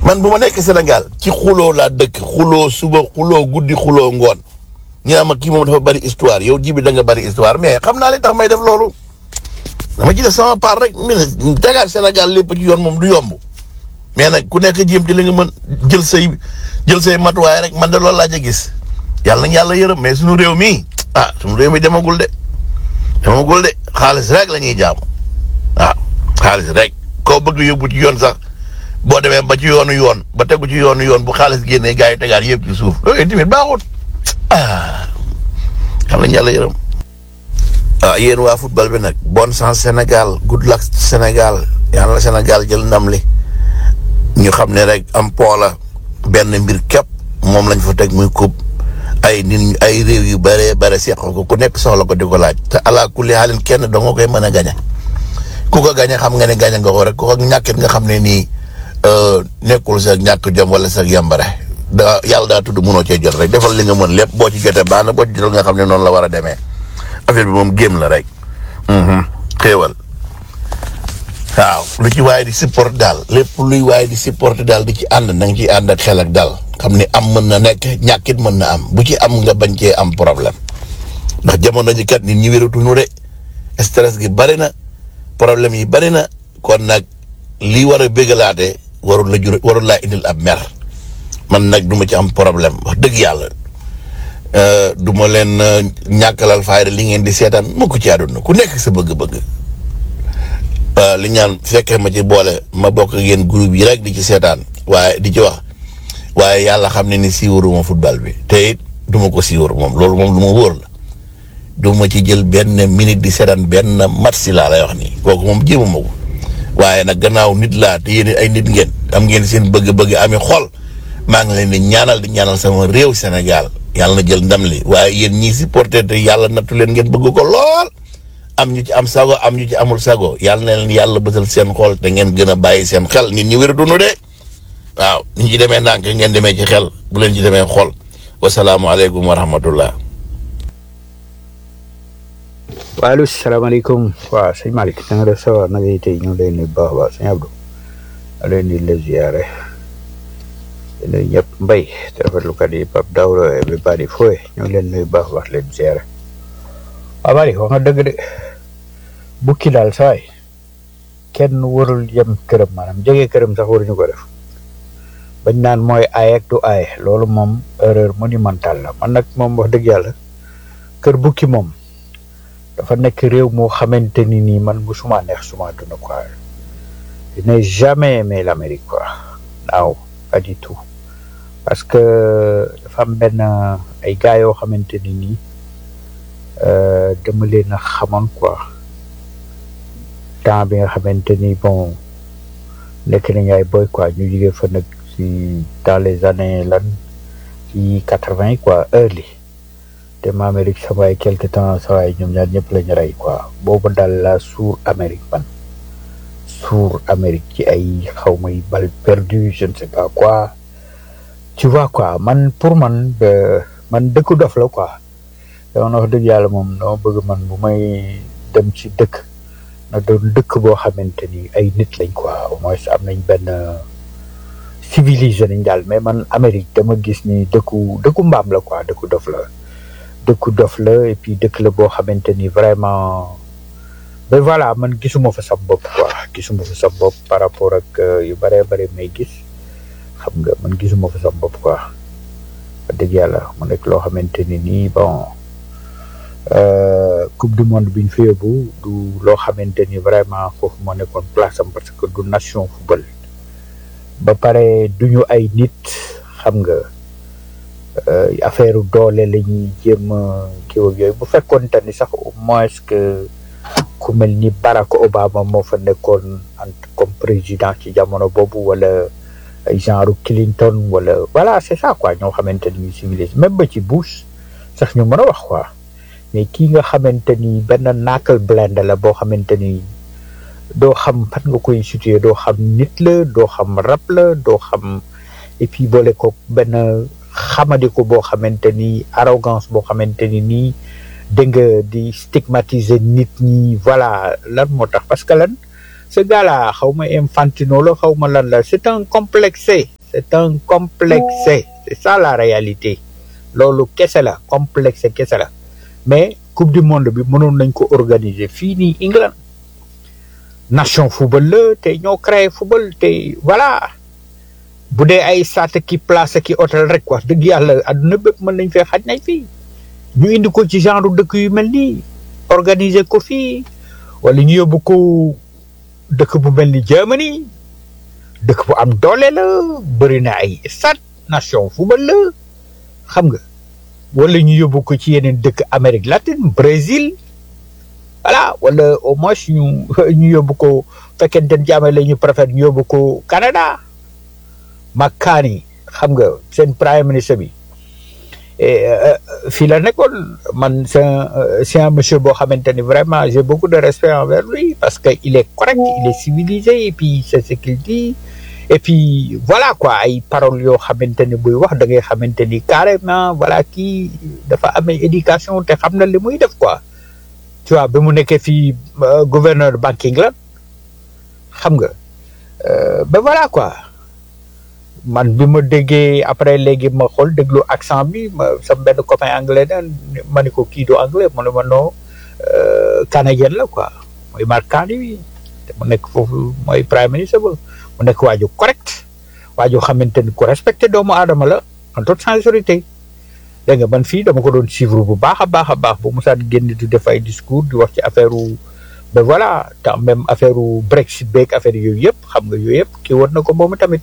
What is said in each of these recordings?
man bu ma nekk Sénégal ci xuloo laa dëkk xuloo suba xuloo guddi xuloo ngoon ñu naan ma kii moom dafa bari histoire yow ji bi da nga bari histoire mais xam naa li tax may def loolu dama ci def sama part rek mi ne tegaat Sénégal lépp ci yoon moom du yomb mais nag ku nekk jéem ci li nga mën jël say jël say matuwaay rek man de loolu laa ca gis yàlla nañ yàlla yërëm mais suñu réew mi ah suñu réew mi demagul de demagul de xaalis rek la ñuy jaamu waaw xaalis rek koo bëgg yóbbu ci yoon sax boo demee ba ci yoonu yoon ba tegu ci yoonu yoon bu xaalis génnee gars yi tegaat yëpp ci suuf loolu tamit baaxut ah xam nañ yàlla yërëm. ah yéen waa football bi nag bonne chance Sénégal good luck Sénégal yàlla na Sénégal jël ndam li ñu xam ne rek am poola benn mbir képp moom lañ fa teg muy coupe ay nit ñu ay réew yu bëree bëri seq ko ku nekk soxla ko di ko laaj te ala kulli xaalin kenn doo nga koy mën a gañe ku ko gañe xam nga ne gañe nga ko rek ku ko ñàkkit nga xam ne nii nekkul sa ñàkk jom wala sa yambare da yàlla daa tudd mënoo cee jot rek defal li nga mën lépp boo ci jotee baax na boo ci jotal nga xam ne noonu la war a demee affaire bi moom géem la rek xéewal waaw lu ci waaye di support daal lépp luy waaye di support daal di ci ànd na nga ciy ànd ak xel ak daal xam ne am mën na nekk ñàkkit mën na am bu ci am nga bañ cee am problème ndax jamono ji kat nit ñi wératuñu de stress gi bari na problème yi bari na kon nag lii war a bégalaate warul la jur warul laa indil ab mer man nag du ma ci am problème wax dëgg yàlla du ma leen ñàkkalal fayda li ngeen di seetaan mu ko ci àdduna ku nekk sa bëgg-bëgg li ñaan fekkee ma ci boole ma bokk ak yéen groupe yi rek di ci seetaan waaye di ci wax waaye yàlla xam ne ni siiwaruma football bi te it du ma ko siiwar moom loolu moom lu ma wóor la du ma ci jël benn minute di seetaan benn match si laa lay wax nii kooku moom jéemuma ko waaye nag gannaaw nit laa te yéen ay nit ngeen am ngeen seen bëgg-bëgg ami xol maa ngi leen di ñaanal di ñaanal sama réew Sénégal yàlla na jël ndam li waaye yéen ñii supporter te yàlla nattu leen ngeen bëgg ko lool am ñu ci am sago am ñu ci amul sago yàlla na leen yàlla bësal seen xol te ngeen gën a bàyyi seen xel nit ñi wér dunu de waaw nit ñi demee ndànk ngeen demee ci xel bu leen ci demee xol wasalaamualeykum wa rahmatullah waaleykum salaamaaleykum waaw sëñ Malick na nga def sa waa na ngay tey ñu ngi lay nuyu baax a baax sëñ Abdou ma lay nuyu la ziare di nuyu ñëpp mbay te rafetlukat yi Pape Daouda bi bari fooy ñu ngi leen nuyu baax a baax leen ziare waaw Malick wax nga dëgg de bukki daal saay kenn warul yem këram maanaam jege këram sax waruñu ko def bañ naan mooy aay ak du aay loolu moom erreur monumentale la man nag moom wax dëgg yàlla kër bukki moom dafa nekk réew moo xamante ni nii man musuma neex suma duna quoi je n'ai jamais aimé l'Amérique quoi naaw pas du tout parce que dafa am benn ay gars yoo xamante ni nii dama leen a xamoon quoi temps bi nga xamante ni bon nekk nañu ay boy quoi ñu jigee fa nag si dans les années lan ci quatre-vingt quoi early te ma Amérique sa waay quelque temps sa waay ñoom ñaar ñëpp lañu rey quoi boobu daal la suur Amérique man suur Amérique ci ay xaw may bal perdu je ne sais pas quoi tu vois quoi man pour man man dëkku dof la quoi dama wax dëgg yàlla moom dama bëgg man bu may dem ci dëkk na doon dëkk boo xamante ni ay nit lañ quoi au moins am nañ benn civilisé nañ daal mais man Amérique dama gis ni dëkku dëkku mbaam la quoi dëkku dof la dëkku dof la et puis dëkk la boo xamante ni vraiment ben voilà man gisuma fa sam bopp quoi gisuma fa sam bopp par rapport ak yu bëree bëri may gis xam nga man gisuma fa sam bopp quoi wax dëgg yàlla mu nekk loo xamante ni nii bon coupe du monde bi ñu fa yóbbu du loo xamante ni vraiment foofu moo nekkoon place am parce que du nation football ba pare duñu ay nit xam nga affaire doole la ñuy jéem a kii ak yooyu bu fekkoon te ni sax au moins que ku mel ni Barack Obama moo fa nekkoon en comme président ci jamono boobu wala ay genre Clinton wala voilà c'est ça quoi ñoo xamante ni civilisé même ba ci Bush sax ñu mën a wax quoi mais kii nga xamante ni benn knuckle blend la boo xamante ni doo xam fan nga koy situé doo xam nit la doo xam rab la doo xam et puis boole ko benn xamadi ko boo xamante ni arrogance boo xamante ni nii dégg nga di stigmatiser nit ñi voilà lan moo tax parce que lan ce gars là xaw ma infantino la xaw ma lan la c'est un complexé c'est un complexé c'est ça la réalité loolu kese la complexé kese la mais coupe du monde bi mënoon nañ ko organiser fii nii England nation football la te ñoo créé football te voilà bu dee ay sat ki place ki hôtel rek wax dëgg yàlla adduna bépp mën nañ fee xaj nañ fii ñu indi ko ci genre dëkk yu mel nii organiser ko fii wala ñu yóbbu ko dëkk bu mel ni Germany dëkk bu am doole la bëri na ay stade nation football la xam nga wala ñu yóbbu ko ci yeneen dëkk Amérique latine Brésil voilà wala au moins ñu ñu yóbbu ko fekkente ne jaame la ñu préfère ñu yóbbu ko Canada Makani xam nga seen prime ministre bi fii la nekkoon man c'est un c'est un monsieur boo xamante ni vraiment j'ai beaucoup de respect envers lui parce que il est correct il est civilisé et puis c'est ce qu'il dit et puis voilà quoi ay paroles yoo xamante ni buy wax da ngay xamante ni carrément voilà kii dafa amee éducation te xam na li muy def quoi tu vois bi mu nekkee fii gouverneur banking la xam nga ba voilà quoi man bi ma déggee après léegi ma xool déglu accent bi ma sama benn copain anglais na ma ne ko kii du anglais mu ne ma non canadien la quoi mooy Mark Carney te mu nekk foofu mooy prime ministre ba mu nekk waaju correct waaju xamante ni ku respecté doomu aadama la en toute sincérité dégg nga man fii dama ko doon suivre bu baax a baax a baax bu Moussa génn di def ay discours di wax ci affaire ben voilà temps même affaire Brexit beeg affaire yooyu yëpp xam nga yooyu yëpp kii war na ko moom tamit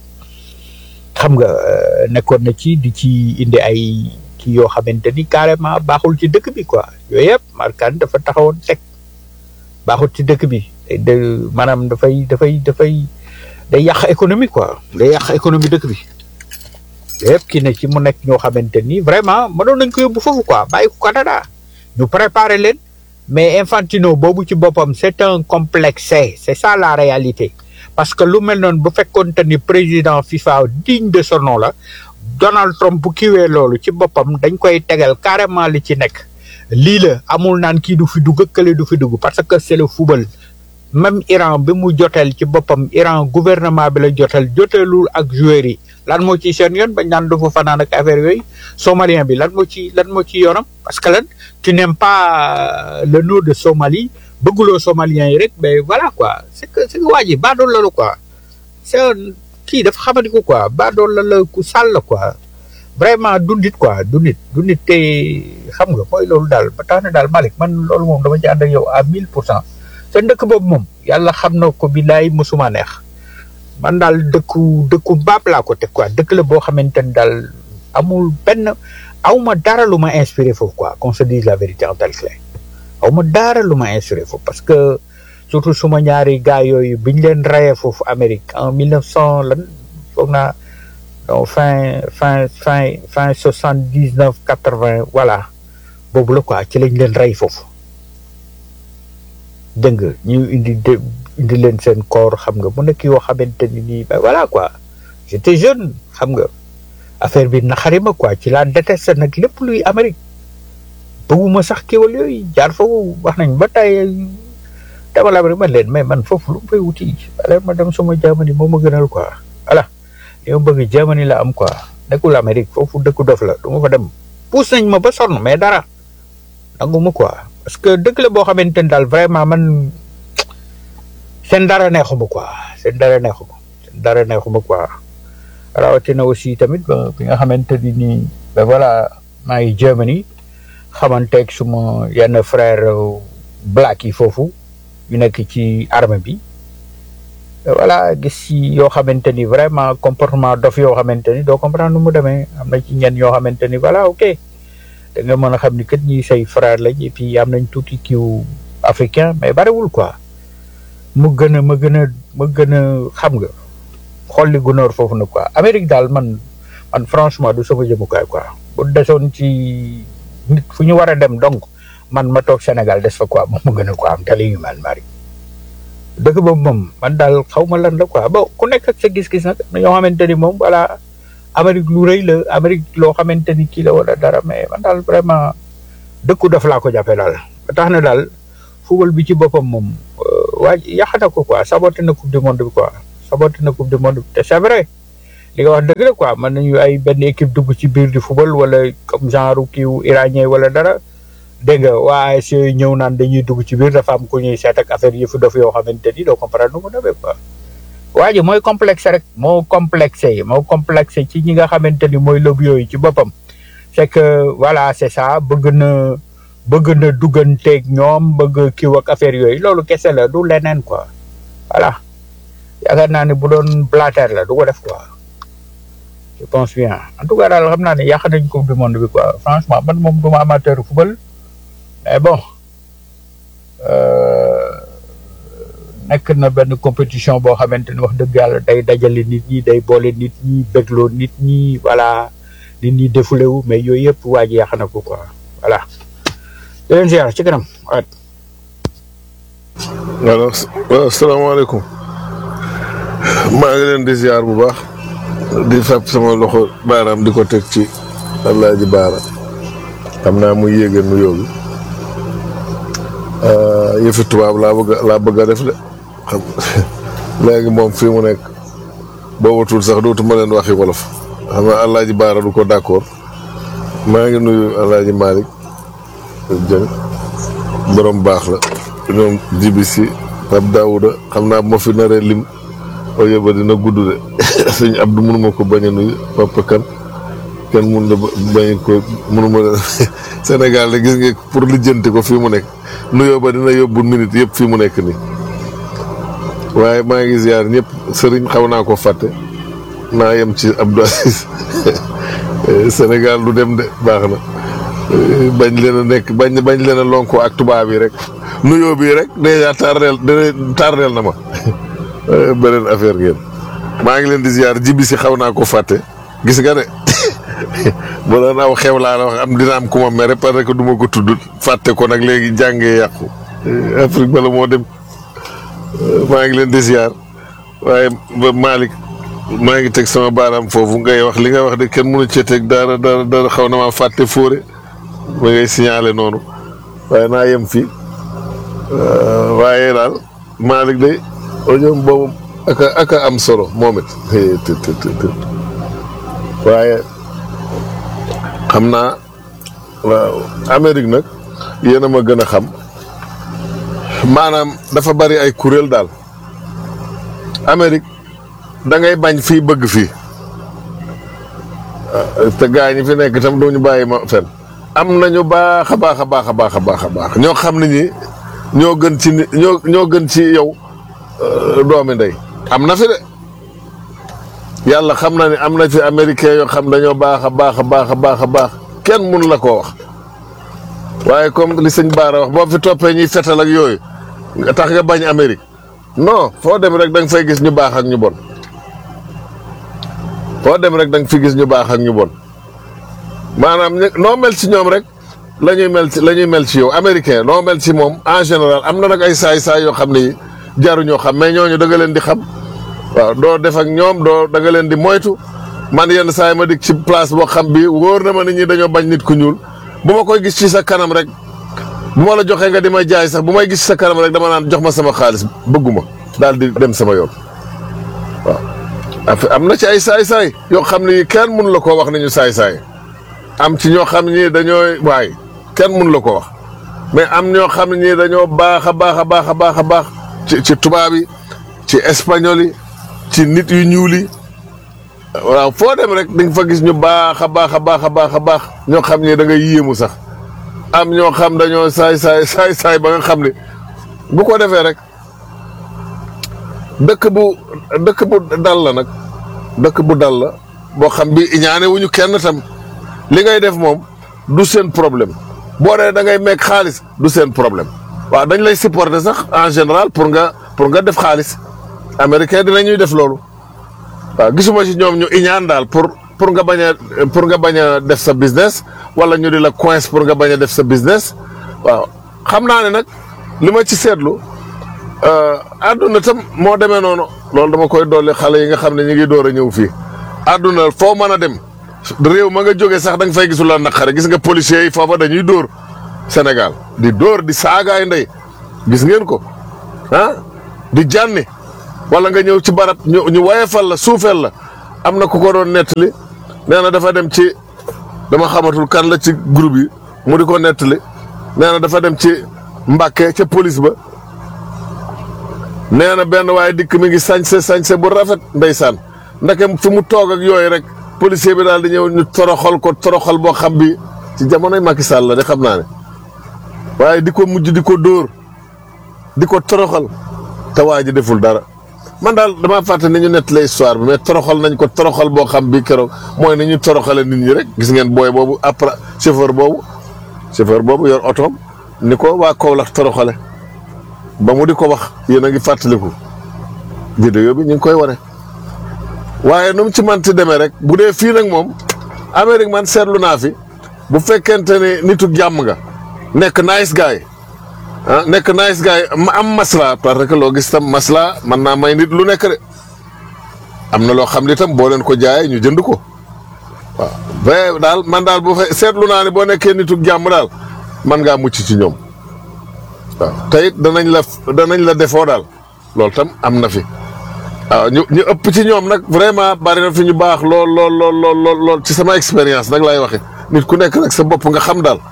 xam nga nekkoon na ci di ci indi ay kii yoo xamante ni carrément baaxul ci dëkk bi quoi yooyu yëpp markaan dafa taxawoon teg baaxul ci dëkk bi de maanaam dafay dafay dafay day yàq économie quoi day yàq économie dëkk bi yëpp kii ne ci mu nekk ñoo xamante ni vraiment mënoon nañ ko yóbbu foofu quoi bàyyi ko Canada ñu préparer leen mais Infantino boobu ci boppam c'est un complexé c'est ça la réalité parce que lu mel noonu bu fekkoonte ni président FIFA digne de son nom la Donald Trump bu kiiwee loolu ci boppam dañ koy tegal carrément li ci nekk lii la amul naan kii du fi dugg kële du fi dugg parce que c'est le football même Iran bi mu joteel ci boppam Iran gouvernement bi la joteel joteelul ak joueurs yi lan moo ci seen yoon bañ naan du fa fanaan ak affaire yooyu somalien bi lan moo ci lan moo ci yoonam parce que lan tu n'aimes pas le nom de Somalie bëgguloo somalien yi rek mais voilà quoi c'est que c'est que waa ji baadool la la quoi c'est un kii dafa xamadi ko quoi baadool la la ku sàll la quoi vraiment du nit quoi du nit du nit te xam nga mooy loolu daal ba tax na daal Malick man loolu moom dama ci ànd ak yow à mille pour cent seen dëkk boobu moom yàlla xam na ko billaay mosuma neex man daal dëkku dëkku baab laa ko teg quoi dëkk la boo xamante ni daal amul benn awma dara lu ma inspiré foofu quoi qu'on se dise la vérité en tel clair awma dara lu ma inspiré foofu parce que surtout suma ñaari gars yooyu biñ leen rayee foofu Amérique en mille neuf cent lan foog naa donc fin fin fin fin soixante dix neuf quatre vingt voilà boobu la quoi ci lañ leen rey foofu dégg nga ñu indi de indi leen seen corps xam nga mu nekk yoo xamante ni nii ba voilà quoi j'étais jeune xam nga affaire bi naxari ma quoi ci laa détesté nag lépp luy Amérique bëgguma sax kéwal yooyu jaar foofu wax nañ ba tey dama la man leen mais man foofu lu mu fay wuti alors ma dem suma Germany moo ma gënal quoi voilà li ma bëgg Germany la am quoi nekkul Amérique foofu dëkku dof la du ma fa dem pousse nañ ma ba sonn mais dara nanguma quoi parce que dëkk la boo xamante ni daal vraiment man seen dara neexuma quoi seen dara neexuma seen dara neexuma quoi rawatina aussi tamit ba bi nga xamante ni nii ba voilà maa ngi Germany xamanteeg suma yenn frère black yi foofu ñu nekk ci armée bi voilà gis ci yoo xamante ni vraiment comportement dof yoo xamante ni doo comprendre nu mu demee am na ci ñenn yoo xamante ni voilà ok da nga mën a xam ni kat ñi say frère lañ et puis am nañ tuuti kiw africain mais bariwul quoi mu gën a ma gën a ma gën a xam nga xolli gunóor foofu na quoi Amérique daal man man franchement du sama jëmukaay quoi bu desoon ci nit fu ñu war a dem donc man ma toog Sénégal des fa quoi moom mu gën a quoi am tali yu mel mari dëkk boobu moom man daal xaw ma lan la quoi bon ku nekk ak sa gis-gis nag na ñoo xamante ni moom voilà Amérique lu rëy la Amérique loo xamante ni kii la wala dara mais man daal vraiment dëkku daf laa ko jàppee daal ba tax na daal football bi ci boppam moom waa yàq na ko quoi saboté na coupe du monde bi quoi saboté na coupe du monde bi te c'est vrai li nga wax dëgg la quoi mën nañu ay benn équipe dugg ci biir di football wala comme genre kiiw iranien wala dara dégg nga waa ASC yooyu ñëw naan dañuy dugg ci biir dafa am ku ñuy seet ak affaire yëfu dof yoo xamante ni doo comprendre nu mu demee quoi. waa ji mooy complexe rek moo complexé moo complexé ci ñi nga xamante ni mooy lobby yooyu ci boppam c'est que voilà c'est ça bëgg na bëgg na dugganteeg ñoom bëgg kiiw ak affaire yooyu loolu kese la du leneen quoi voilà yaakaar naa ne bu doon blatter la du ko def quoi je pense bien en tout cas daal xam naa ne yàq nañ coupe du monde bi quoi franchement man moom duma amateur football mais bon nekk na benn compétition boo xamante ni wax dëgg yàlla day dajale nit ñi day boole nit ñi bégloo nit ñi voilà nit ñi défoulé wu mais yooyu yëpp waa ji yàq na ko quoi voilà. di leen ziar ci kanam waat. alors waaw salaamaaleykum maa ngi leen di ziar bu baax di fab sama loxo baaraam di ko teg ci Alaaji Baara xam naa muy yéege nuyoo bi yëfi tubaab laa bëgg laa bëgg a def de xam léegi moom fii mu nekk boobatul sax dootuma leen waxi wolof xam nga Alaaji Baara du ko d'accord maa ngi nuyu Alaaji Malick Dieng borom baax la ñoom jibi si Pape Daouda xam naa bu ma fi naree lim oyo ba dina gudd de sëñ Abdou mënuma ko bañ a nuyu Papa Kan kenn mun na bañ ko mënuma Sénégal de gis nga pour lijjanti ko fii mu nekk nuyoo ba dina yóbbu minute yëpp fii mu nekk nii waaye maa ngi ziar ñëpp sëriñ xaw naa ko fàtte naa yem ci Abdou Aziz Sénégal du dem de baax na bañ leen a nekk bañ bañ leen a lonko ak tubaab yi rek nuyoo bii rek dèjà tardeel tardeel na ma beneen affaire ngeen maa ngi leen di ziar jibi si xaw naa ko fàtte gis nga ne bu doon aw xew laa la wax am dina am ku ma mere parce que du ma ko tudd fàtte ko nag léegi jàngee yàqu Afrique bala moo dem maa ngi leen di ziar waaye ba Malick maa ngi teg sama baaraam foofu ngay wax li nga wax de kenn mënu cee teg dara dara dara xaw na maa fàtte fóore ma ngay signalé noonu waaye naa yem fii waaye daal Malick de audio boobu aka aka am solo moom it waaye xam naa waaw Amérique nag yéen a ma gën a xam maanaam dafa bari ay kuréel daal Amérique da ngay bañ fii bëgg fii te gaa ñi fi nekk itam doo ñu bàyyi ma fen am nañu baax a baax a baax a baax a baax a baax ñoo xam ne ñi ñoo gën ci ni ñoo ñoo gën ci yow doomi ndey am na fi de yàlla xam na ne am na fi américain yoo xam dañoo baax a baax a baax a baax a baax kenn mun la koo wax waaye comme li sëñ Baara wax boo fi toppee ñuy fetal ak yooyu nga tax nga bañ Amérique non foo dem rek da nga fay gis ñu baax ak ñu bon foo dem rek da nga fi gis ñu baax ak ñu bon maanaam noo mel ci ñoom rek la ñuy mel ci la ñuy mel ci yow américain noo mel ci moom en général am na nag ay saay-saay yoo xam ne jaruñoo xam mais ñooñu da nga leen di xam waaw doo def ak ñoom doo da nga leen di moytu man yenn saa yi ma dik ci place boo xam bi wóor na ma nit ñi dañoo bañ nit ku ñuul bu ma koy gis ci sa kanam rek bu ma la joxee nga di ma jaay sax bu may gis ci sa kanam rek dama naan jox ma sama xaalis bëgguma daal di dem sama yoon waaw. am na ci ay saay-saay yoo xam ne kenn mun la koo wax ne ñu saay-saay am ci ñoo xam ne dañooy waay kenn mun la ko wax mais am ñoo xam ne ñii dañoo baax a baax a baax a baax a baax ci ci tubaab yi ci espagnol yi ci nit yu ñuul yi waaw foo dem rek di nga fa gis ñu baax a baax a baax a baax a baax ñoo xam ne da ngay yéemu sax am ñoo xam dañoo saay saay saay saay ba nga xam ne bu ko defee rek dëkk bu dëkk bu dal la nag dëkk bu dal la boo xam bi ñaane wuñu kenn tam li ngay def moom du seen problème boo dee da ngay meeg xaalis du seen problème waaw dañ lay supporter sax en général pour nga pour nga def xaalis américain dinañuy def loolu waaw gisuma ci ñoom ñu iñaan daal pour pour nga bañ a pour nga bañ a def sa business wala ñu di la coince pour nga bañ a def sa business waaw xam naa ne nag li ma ci seetlu àdduna tam moo demee noonu loolu dama koy dolli xale yi nga xam ne ñu ngi door a ñëw fii àdduna foo mën a dem réew ma nga jógee sax da nga fay gisul la naqare gis nga policiers yi foofa dañuy dóor Sénégal di dóor di saagaay ndey gis ngeen ko ah di jànni wala nga ñëw ci barab ñu ñu wayefal la suufeel la am na ku ko doon nettali nee na dafa dem ci dama xamatul kan la ci groupe yi mu di ko nettali nee na dafa dem ci Mbàkke ca police ba nee na benn waaye dikk mi ngi sañse sañse bu rafet ndeysaan ndeke fi mu toog ak yooyu rek policier bi daal di ñëw ñu toroxal ko toroxal boo xam bi ci jamonoy Macky Sall la de xam naa ne waaye di ko mujj di ko dóor di ko toroxal te waa ji deful dara man daal damaa fàtte ni ñu nettalee histoire bi mais toroxal nañ ko toroxal boo xam bi keroog mooy ni ñu toroxale nit ñi rek gis ngeen booy boobu après chauffeur boobu chauffeur boobu yor otoom ni ko waa Kaolack toroxale ba mu di ko wax yéen a ngi fàttaliku vidéo bi ñu ngi koy wane waaye nu mu ci manti demee rek bu dee fii nag moom Amérique man seetlu naa fi bu fekkente ne nitu jàmm nga nekk nice guy ah nekk nice guy ma am masla parce que loo gis tam masla mën naa may nit lu nekk de am na loo xam ni tam boo leen ko jaayee ñu jënd ko waaw ba daal man daal bu fe seetlu naa ne boo nekkee nitu jàmm daal man ngaa mucc ci ñoom waaw te it danañ la danañ la defoo daal loolu tam am na fi waaw ñu ñu ëpp ci ñoom nag vraiment bari na fi ñu baax lool lool lool lool lool lool ci sama expérience nag laay waxe nit ku nekk nag sa bopp nga xam daal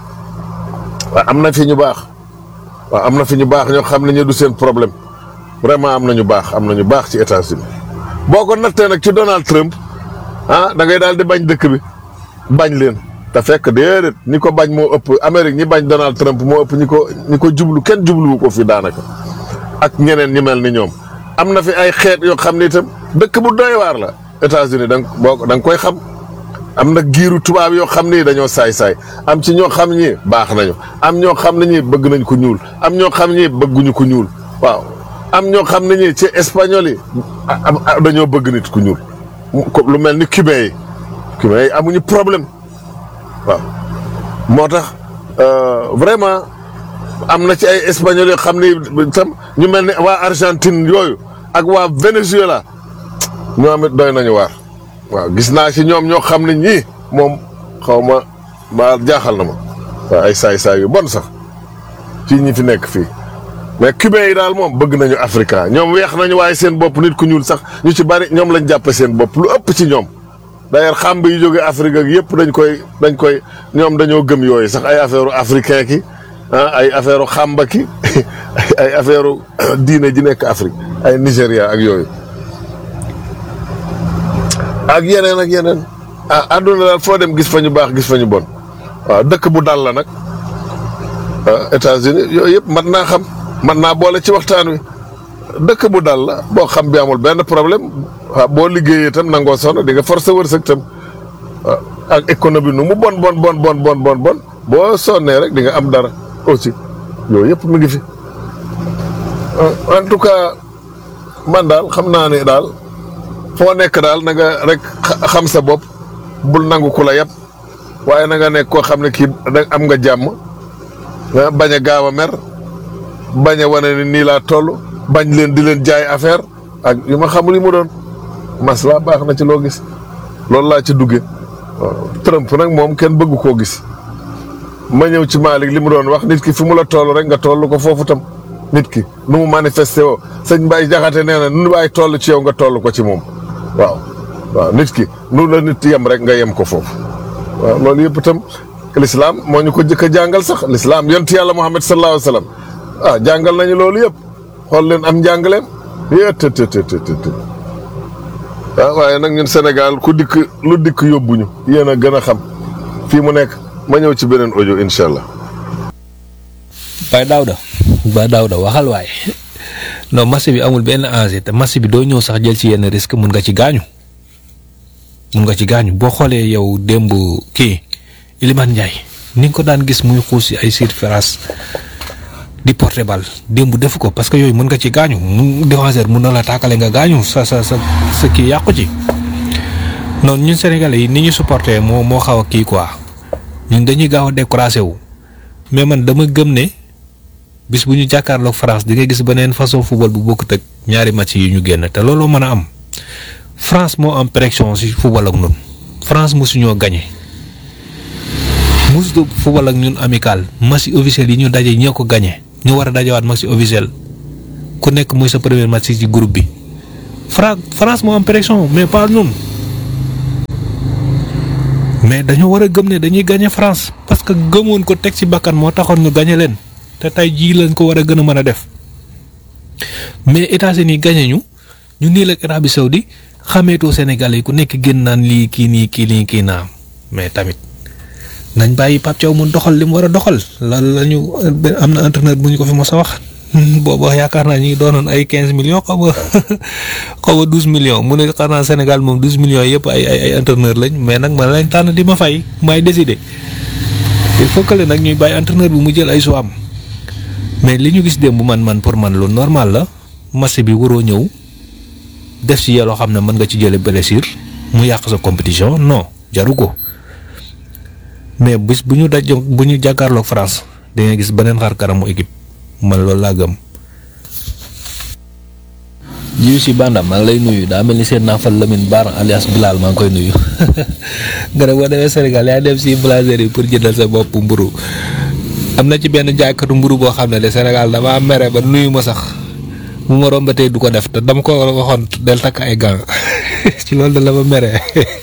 waaw am na fi ñu baax waaw am na fi ñu baax ñoo xam ne ñu du seen problème vraiment am na ñu baax am na ñu baax ci États-Unis boo ko nattee nag ci Donald Trump ah da ngay daal di bañ dëkk bi bañ leen te fekk déedéet ñi ko bañ moo ëpp Amérique ñi bañ Donald Trump moo ëpp ñi ko ñi ko jublu kenn jubluwu ko fi daanaka ak ñeneen ñi mel ni ñoom am na fi ay xeet yoo xam ne itam dëkk bu doy waar la États-Unis da nga boo da nga koy xam am na giiru tubaab yoo xam ni dañoo saay-saay am ci ñoo xam ñi baax nañu am ñoo xam ne ñi bëgg nañ ko ñuul am ñoo xam ñi bëgguñu ko ñuul waaw am ñoo xam ne ñi ci espagnol yi dañoo bëgg nit ku ñuul lu mel ni cubain yi cubain yi amuñu problème waaw moo tax vraiment am na ci ay espagnol yoo xam ni tam ñu mel ni waa Argentine yooyu ak waa Venezuela ñoom it doy nañu waar waaw gis naa ci ñoom ñoo xam ne ñii moom xaw ma ma jaaxal na ma waaw ay saay-saay yu bon sax ci ñi fi nekk fii mais cubain yi daal moom bëgg nañu africain ñoom weex nañu waaye seen bopp nit ku ñuul sax ñu ci bari ñoom lañ jàppe seen bopp lu ëpp ci ñoom d'ailleurs xàmb yu jóge Afrique ak yëpp dañ koy dañ koy ñoom dañoo gëm yooyu sax ay affaire africain ki ah ay affaire xàmba ki ay affaire diine ji nekk Afrique ay Nigéria ak yooyu ak yeneen ak yeneen ah àdduna daal foo dem gis fa ñu baax gis fa ñu bon waaw dëkk bu dal la nag États-Unis yooyu yëpp mat naa xam mat naa boole ci waxtaan wi dëkk bu dal la boo xam bi amul benn problème waaw boo liggéeyee itam nangoo sonn di nga forcer wërsëg itam waaw ak économie nu mu bon bon bon bon bon bon bon boo sonnee rek di nga am dara aussi yooyu yëpp mi ngi fi en tout cas man daal xam naa ne daal foo nekk daal na nga rek xam sa bopp bul nangu ku la yab waaye na nga nekk koo xam ne kii am nga jàmm bañ a gaaw a mer bañ a wane ni nii laa toll bañ leen di leen jaay affaire ak yu ma xamul yi mu doon masla baax na ci loo gis loolu laa ci dugge waaw Trump nag moom kenn bëgg koo gis ma ñëw ci Malick li mu doon wax nit ki fi mu la toll rek nga toll ko foofu tam nit ki nu mu manifesté woo sëñ Mbaye Jaxate nee na nu waay toll ci yow nga toll ko ci moom waaw waaw nit ki nu la nit yem rek nga yem ko foofu waaw loolu yëpp itam l'islam moo ñu ko jëkk a jàngal sax l'islam yonent yàlla Muhammad sallallahu alayhi wa sallam ah jàngal nañu loolu yëpp xool leen am njàngaleem yéet të të të të waaw waaye nag ñun Sénégal ku dikk lu dikk yóbbuñu yéen a gën a xam fii mu nekk ma ñëw ci beneen audio incha allah. Baye Daouda Baye Daouda waxal waaye non match bi amul benn enjeu te match bi doo ñëw sax jël ci yenn risque mun nga ci gaañu mun nga ci gaañu boo xoolee yow démb kii Iliman Ndiaye ni nga ko daan gis muy xuus si ay surface di porter bal démb defu ko parce que yooyu mën nga ci gaañu mu défenseur mun na la taakale nga gaañu sa sa sa sa kii yàqu ci noonu ñun Sénégalais yi ni ñu supporter moo moo xaw a kii quoi ñun dañuy gaaw a découragé wu mais man dama gëm ne bis bu ñu jàkkaarloog France di nga gis beneen façon football bu bokkut ak ñaari match yi ñu génn te looloo mën a am France moo am pression si football ak ñun France mosuñoo gagné mosu football ak ñun amical match officiel yi ñu daje ñoo ko gagné ñu war a dajewaat match officiel ku nekk muy sa premier match ci groupe bi Fra France moo am pression mais pas ñun mais dañoo war a gëm ne dañuy gagné France parce que gëmoon ko teg ci bakkan moo taxoon ñu gagné leen te tey jii lañ ko war a gën a mën a def mais États-Unis gagné ñu ñu nii la Arabie Saoudi xameetoo Sénégal yi ku nekk génn naan lii kii nii kii nii kii naa mais tamit nañ bàyyi Pape Thiaw mu doxal li mu war a doxal la la ñu am na entraîneur bu ñu ko fi mos a wax. boobu yaakaar naa ñu ngi doonoon ay quinze millions xaw ma xaw ma douze millions mu ne xanaa Sénégal moom douze millions yëpp ay ay ay entraîneur lañ mais nag man lañ tànn di ma fay maay décider il faut que le nag ñuy bàyyi entraîneur bi mu jël ay choix am mais li ñu gis démb man man pour man lu normal la match bi waroo ñëw def ci yeloo xam ne mën nga ci jële blessure mu yàq sa compétition non jaru ko mais bis bu ñu daj bu ñu jàkkaarloog France da nga gis beneen xar kanamu équipe. man loolu laa gëm. jiw si Banda maa ngi lay nuyu daa mel ni seen naafal Lamine Baar alias Bilal maa ngi koy nuyu nga ne boo demee Sénégal yaa dem si boulangerie yi pour jëndal sa bopp mburu am na ci benn jaaykatu mburu boo xam ne de Sénégal dama mere ba nuyu ma sax mu ma rombatee du ko def te dama ko waxoon del takk ay gants ci loolu da la ma mere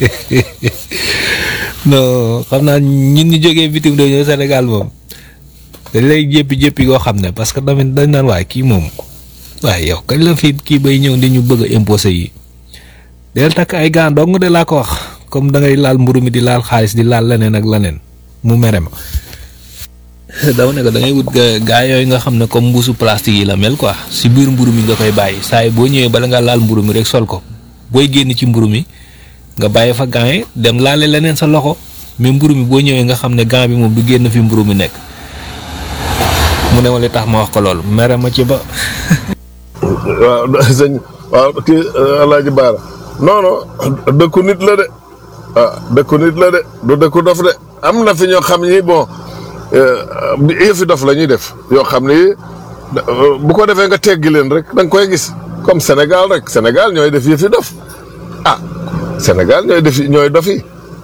non xam naa ñun ñu jógee bitim réew ñëw Sénégal moom. dañ lay jéppi jéppi goo xam ne parce que tamit dañ naan waaye kii moom waaye yow kañ la fi kii bay ñëw di ñu bëgg a imposé yi del takk ay gants dong de laa ko wax comme da ngay laal mburu mi di laal xaalis di laal leneen ak leneen mu mere ma. dama ne ko da ngay wut gaa yooyu nga xam ne comme mbuusu plastique yi la mel quoi si biir mburu mi nga koy bàyyi saa yi boo ñëwee bala nga laal mburu mi rek sol ko booy génn ci mburu mi nga bàyyi fa gants yi dem laale leneen sa loxo mais mburu mi boo ñëwee nga xam ne gant bi moom du génn fi mburu mi nekk. mu ne ma li tax ma wax ko loolu mere ma ci ba. waaw sëñ waaw kii Alaaji Baara non non dëkku nit la de ah dëkku nit la de du dëkku dof de am na fi ñoo xam ni bon yëfi dof la ñuy def yoo xam ni bu ko defee nga teggi leen rek da nga koy gis comme Sénégal rek Sénégal ñooy def yëfi dof ah Sénégal ñooy def ñooy dofi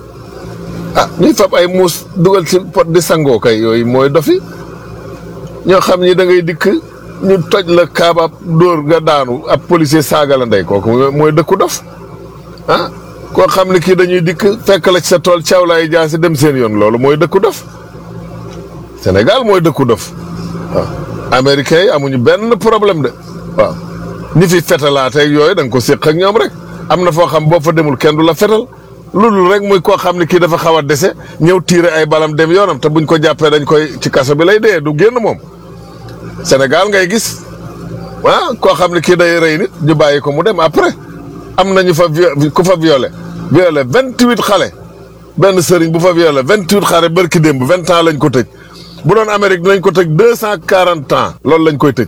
ah ñuy fab ay muus dugal ci pot di sangoo kay yooyu mooy dofi ñoo xam ni da ngay dikk ñu toj la kaabab dóor nga daanu ab policier saaga la ndey kooku mooy dëkku dof ah koo xam ne kii dañuy dikk fekk la ci sa tool caaw laay jaasi dem seen yoon loolu mooy dëkku dof Sénégal mooy dëkku dof waaw américains yi amuñu benn problème de waaw ñi fi fetalaateeg yooyu da nga ko séq ak ñoom rek am na foo xam boo fa demul kenn du la fetal loolu rek muy koo xam ne kii dafa xaw a dese ñëw tiire ay balam dem yoonam te buñ ko jàppee dañ koy ci kaso bi lay dee du génn moom Sénégal ngay gis ah koo xam ne kii day rey nit ñu bàyyi ko mu dem après am na ñu fa ku fa violé violé vingt huit xale benn sëriñ bu fa violé vingt huit xale bërki démb vingt ans lañ ko tëj bu doon Amérique dinañ ko tëj deux cent quarante ans loolu lañ koy tëj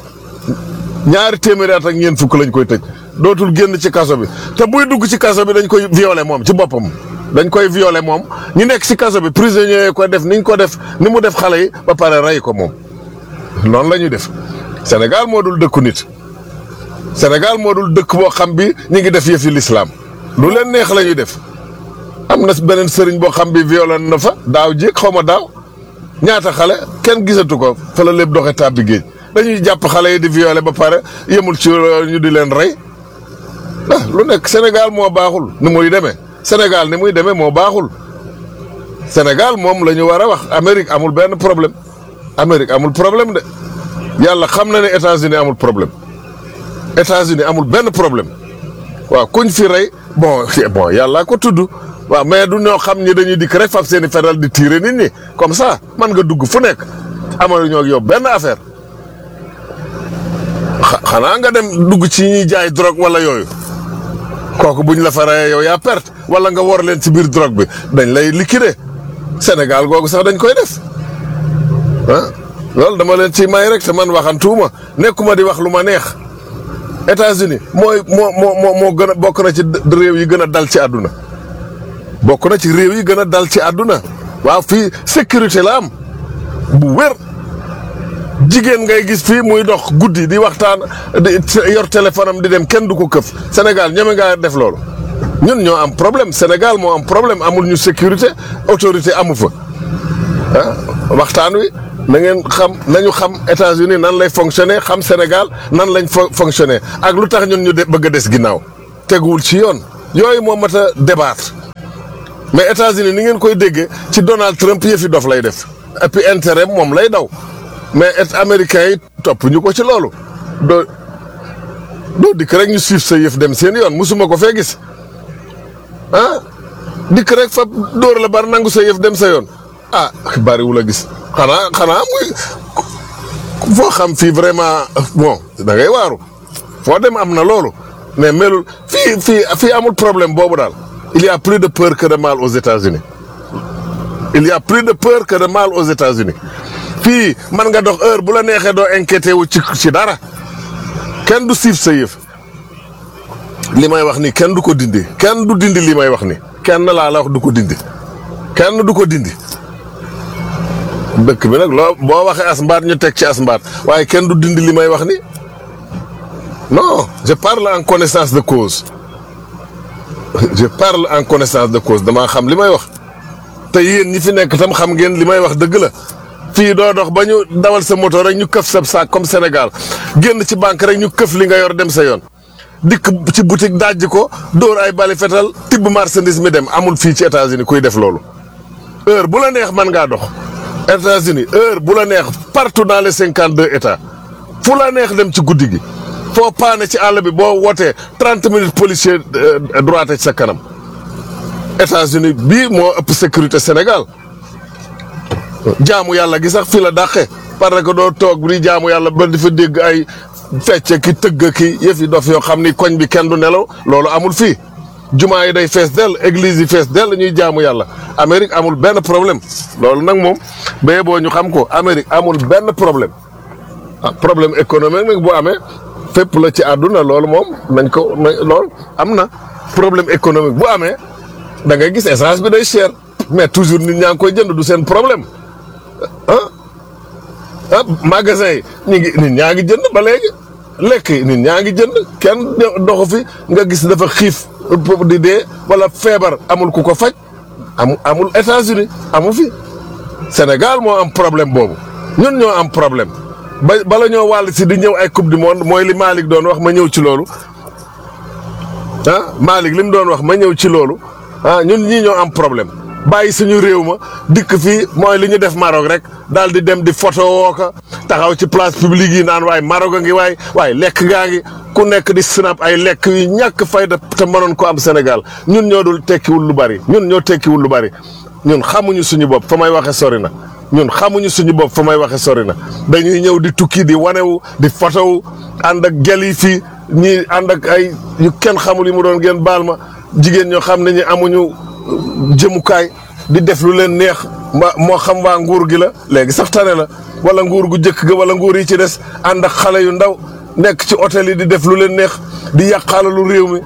ñaari téeméeri at ak ñeent fukk lañ koy tëj dootul génn ci kaso bi te buy dugg ci kaso bi dañ koy violé moom ci boppam dañ koy violé moom ñu nekk ci kaso bi prisonniers yi ko def niñ ko def ni mu def xale yi ba pare rey ko moom noonu la ñuy def Sénégal moo dul dëkku nit Sénégal moo dul dëkk boo xam bi ñu ngi def yëfi lislaam lu leen neex la ñuy def am na beneen sëriñ boo xam bi violé na fa daaw jéeg xaw ma daaw ñaata xale kenn gisatu ko fa la lépp doxe tàbbi géej dañuy jàpp xale yi di violé ba pare yemul ci ñu di leen rey ah lu nekk Sénégal moo baaxul ni muy demee Sénégal ni muy demee moo baaxul Sénégal moom la ñu war a wax Amérique amul benn problème Amérique amul problème de yàlla xam na ne États-Unis amul problème États-Unis amul benn problème waaw kuñ fi rey bon bon yàlla ko tudd waaw mais du ñoo xam ñi dañuy dikk rek fab seen i fetal di tirer nit ñi comme ça man nga dugg fu nekk amal ñoo ak yow benn affaire xanaa nga dem dugg ci ñuy jaay drogue wala yooyu kooku buñ la fa reyee yow yaa perte wala nga war leen ci biir drogue bi dañ lay liquider Sénégal googu sax dañ koy def ah loolu dama leen ci may rek te man waxantuuma nekkuma di wax lu ma neex États-Unis mooy moo moo moo moo gën a bokk na ci réew yi gën a dal ci àdduna bokk na ci réew yi gën a dal ci àdduna waaw fii sécurité la am bu wér jigéen ngay gis fii muy dox guddi di waxtaan di yor téléphone am di dem kenn du ko këf Sénégal ñeme ngaa def loolu ñun ñoo am problème Sénégal moo am problème amul ñu sécurité autorité amu fa ah waxtaan wi na ngeen xam nañu xam États-Unis nan lay fonctionner xam Sénégal nan lañ fo fonctionner ak lu tax ñun ñu de bëgg a des ginnaaw teguwul ci yoon yooyu moo mat a débattre mais États-Unis ni ngeen koy déggee ci Donald Trump yëfi dof lay def et puis intérêt moom lay daw mais et américains yi topp ñu ko ci loolu doo doo dikk rek ñu suivre sa yëf dem seen yoon musuma ko fee gis ah dikk rek fa dóor la bar nangu sa yëf dem sa yoon ah bariwul a gis xanaa xanaa muy foo xam fii vraiment bon da ngay waaru foo dem am na loolu mais melul fii fii fii amul problème boobu daal il y a plus de peur que de mal aux États-Unis il y a plus de peur que de mal aux États-Unis fii man nga dox heure bu la neexee doo inquiété wu ci ci dara kenn du siif sa yëf li may wax ni kenn du ko dindi kenn du dindi li may wax ni kenn laa la wax du ko dindi kenn du ko dindi dëkk bi nag loo boo waxee as mbaat ñu teg ci as mbaat waaye kenn du dindi li may wax ni non je parle en connaissance de cause je parle en connaissance de cause damaa xam li may wax te yéen ñi fi nekk tam xam ngeen li may wax dëgg la fii doo dox ba ñu dawal sa moto rek ñu këf sa saak comme Sénégal génn ci banque rek ñu këf li nga yor dem sa yoon dikk ci boutique dajji ko dóor ay bali fetal tibb marchandise mi dem amul fii ci États-Unis kuy def loolu heure bu la neex man ngaa dox États-Unis heure bu la neex partout dans les cinquante deux états fu la neex dem ci guddi gi foo paane ci àll bi boo wootee trente minutes policier droite ci sa kanam États-Unis bii moo ëpp sécurité Sénégal jaamu yàlla gi sax fi la dàqe parce que doo toog di jaamu yàlla ba di fa dégg ay fecce ki tëgg ki yëfi dof yoo xam ni koñ bi kenn du nelaw loolu amul fii jumaa yi day fees dell église yi fees dell ñuy jaamu yàlla Amérique amul benn problème loolu nag moom béye boo ñu xam ko Amérique amul benn problème ah problème économique nag bu amee fépp la ci àdduna loolu moom nañ ko loolu am na problème économique bu amee da ngay gis essence bi day cher mais toujours nit ñaa ngi koy jënd du seen problème ah ah magasin yi ñu ngi nit ñaa ngi jënd ba léegi lekk yi nit ñaa ngi jënd kenn doxu fi nga gis dafa xiif di dee wala feebar amul ku ko faj am amul États-Unis amu fi Sénégal moo am problème boobu ñun ñoo am problème ba bala ñoo wàll si di ñëw ay coupe du monde mooy li Malick doon wax ma ñëw ci loolu ah Malick li mu doon wax ma ñëw ci loolu ah ñun ñii ñoo am problème bàyyi suñu réew ma dikk fii mooy li ñu def Maroc rek daal di dem di photo woo ko taxaw ci place publique yi naan waaye Maroc a ngi waay waaye lekk gaa ngi ku nekk di snap ay lekk yu ñàkk fayda te mënoon ko am Sénégal ñun ñoo dul tekkiwul lu bari ñun ñoo tekkiwul lu bari ñun xamuñu suñu bopp fa may waxe sori na ñun xamuñu suñu bopp fa may waxe sori na dañuy ñëw di tukki di wanewu di photowu ànd ak gel yi fii ñii ànd ak ay yu kenn xamul yi mu doon ngeen baal ma jigéen ñoo xam ne ñi amuñu jëmukaay di def lu leen neex moo xam waa nguur gi la léegi sax tane la wala nguur gu jëkk ga wala nguur yi ci des ànd ak xale yu ndaw nekk ci hôtel yi di def lu leen neex di yàqaalalu réew mi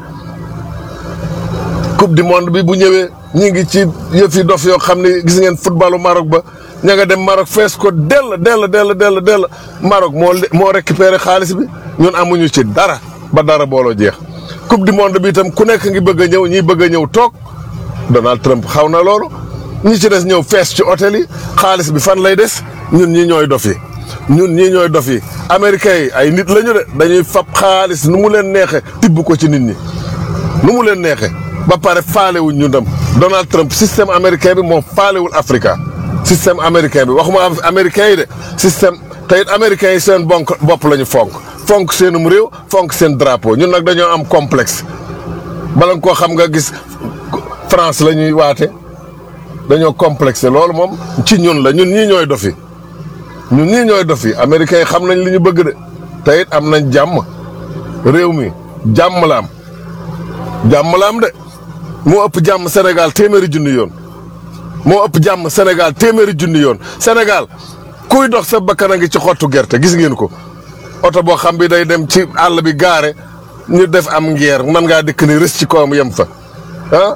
coupe du monde bi bu ñëwee ñi ngi ci yëf yi dof yoo xam ne gis ngeen footballu Maroc ba ña nga dem Maroc fees ko dell dell dell dell dell Maroc moo moo récupéré xaalis bi ñun amuñu ci dara ba dara booloo jeex coupe du monde bi itam ku nekk ngi bëgg a ñëw ñiy bëgg a ñëw toog Donald Trump xaw na loolu ñi ci des ñëw fees ci hôtel yi xaalis bi fan lay des ñun ñi ñooy dof yi ñun ñii ñooy dof yi américains yi ay nit lañu de dañuy fab xaalis nu mu leen neexe tibb ko ci nit ñi nu mu leen neexe ba pare faalewuñ ñu dem Donald Trump système américain bi moom faalewul Africa système américain bi waxuma américain yi de système te it américains yi seen bonk bopp la ñu fonk fonk seenum réew fonk seen drapeau ñun nag dañoo am complexe bala nga koo xam nga gis France la ñuy waate dañoo complexé loolu moom ci ñun la ñun ñii ñooy dofi ñun ñii ñooy dofi américains yi xam nañ li ñu bëgg de te it am nañ jàmm réew mi jàmm la am jàmm la am de moo ëpp jàmm Sénégal téeméeri junni yoon moo ëpp jàmm Sénégal téeméeri junni yoon Sénégal kuy dox sa bakkan a ngi ci xottu gerte gis ngeen ko oto boo xam bi day dem ci àll bi gaare ñu def am ngeer mën ngaa dikk ni rës ci kawam yem fa ah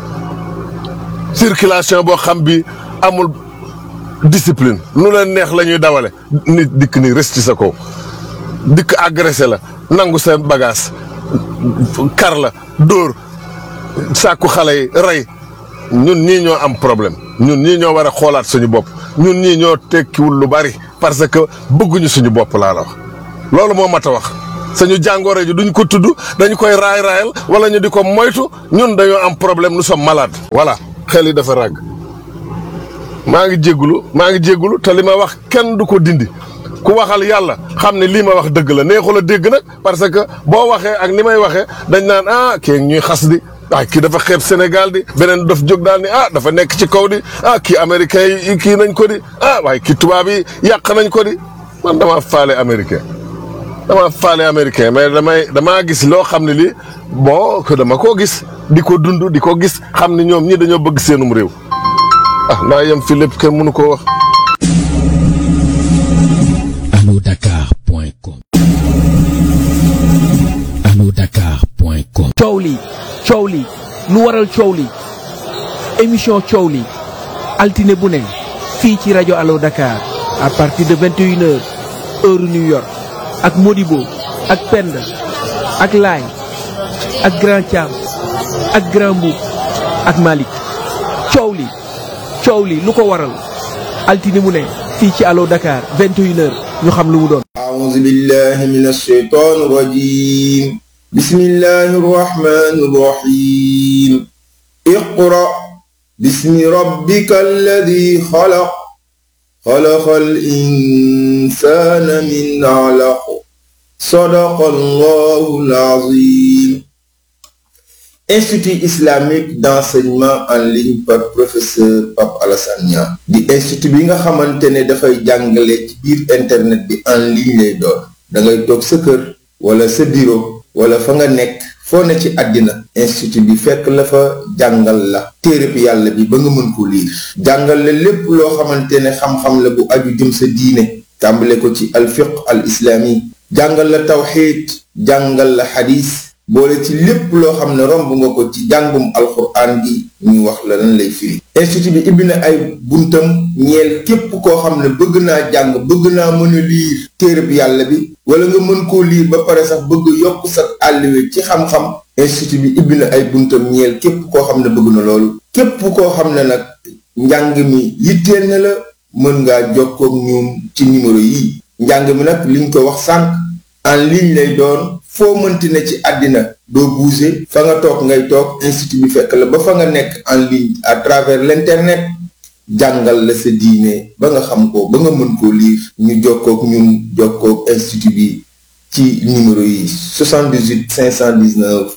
circulation boo xam bi amul discipline nu leen neex la ñuy dawale nit dikk ni rës ci sa kaw dikk agressé la nangu seen bagage kar la dóor sàkku xale yi rey ñun ñii ñoo am problème ñun ñii ñoo war a xoolaat suñu bopp ñun ñii ñoo tekkiwul lu bari parce que bëgguñu suñu bopp laa la wax loolu moo mat a wax suñu jàngoro ji duñ ko tudd dañu koy raay raayal wala ñu di ko moytu ñun dañoo am problème nous sommes malades voilà xel yi dafa ràgg maa ngi jéggulu maa ngi jéggulu te li ma wax kenn du ko dindi ku waxal yàlla xam ne lii ma wax dëgg la neexul a dégg nag parce que boo waxee ak ni may waxee dañ naan ah kii ñuy xas di ah kii dafa xeeb Sénégal di beneen daf jóg daal ni ah dafa nekk ci kaw di ah kii américain yi kii nañ ko di ah waaye kii tubaab yi yàq nañ ko di man damaa faale américain dama faale américain mais damay damaa gis loo xam ne lii bon que dama koo gis di ko dund di ko gis xam ne ñoom ñi dañoo bëgg seenum réew ah naa yem fi lépp kenn mënu koo wax. alodakar.com alodakar.com coow li coow li lu waral coow li émission coow li altine bu ne fii ci rajo Allo Dakar à partir de 21 heures heure New York ak Modibo ak Penda ak Laay ak Grand Thiam ak Grand Mboup ak Malick coow li coow li lu ko waral altine mu ne fii ci Allo Dakar 21 heures ñu xam lu mu doon أعوذ بالله من الشيطان الرجيم بسم الله الرحمن الرحيم اقرأ باسم ربك الذي خلق خلق الإنسان من علق صدق الله العظيم Institut islamique d'enseignement en ligne par professeur Pape Alassane Niang di institut bi nga xamante ne dafay jàngale ci biir internet bi en ligne lay doon da ngay toog sa kër wala sa bureau wala fa nga nekk foo ne ci àddina institut bi fekk la fa jàngal la téereb yàlla bi ba nga mën ko liir jàngal la lépp loo xamante ne xam-xam la bu aju jëm sa diine tàmbale ko ci alfiq al islami jàngal la tawxiid jàngal la xadis boole ci lépp loo xam ne romb nga ko ci jàngum alxuraan gi ñu wax la lan lay firi institut bi ibbi na ay buntam ñeel képp koo xam ne bëgg naa jàng bëgg naa mën a liir téereb yàlla bi wala nga mën koo liir ba pare sax bëgg yokk sa àlliwe ci xam-xam institut bi ibbi na ay buntam ñeel képp koo xam ne bëgg na loolu képp koo xam ne nag njàng mi yitteel na la mën ngaa jokkoog ñoom ci numéro yi njàng mi nag liñ ko wax sànq en ligne lay doon foo mënti ne ci àddina doo bouger fa nga toog ngay toog institut bi fekk la ba fa nga nekk en ligne à travers l'internet jàngal la sa diine ba nga xam ko ba nga mën koo lire ñu jokkook ñun jokkook institut bi ci numéro yi 78 519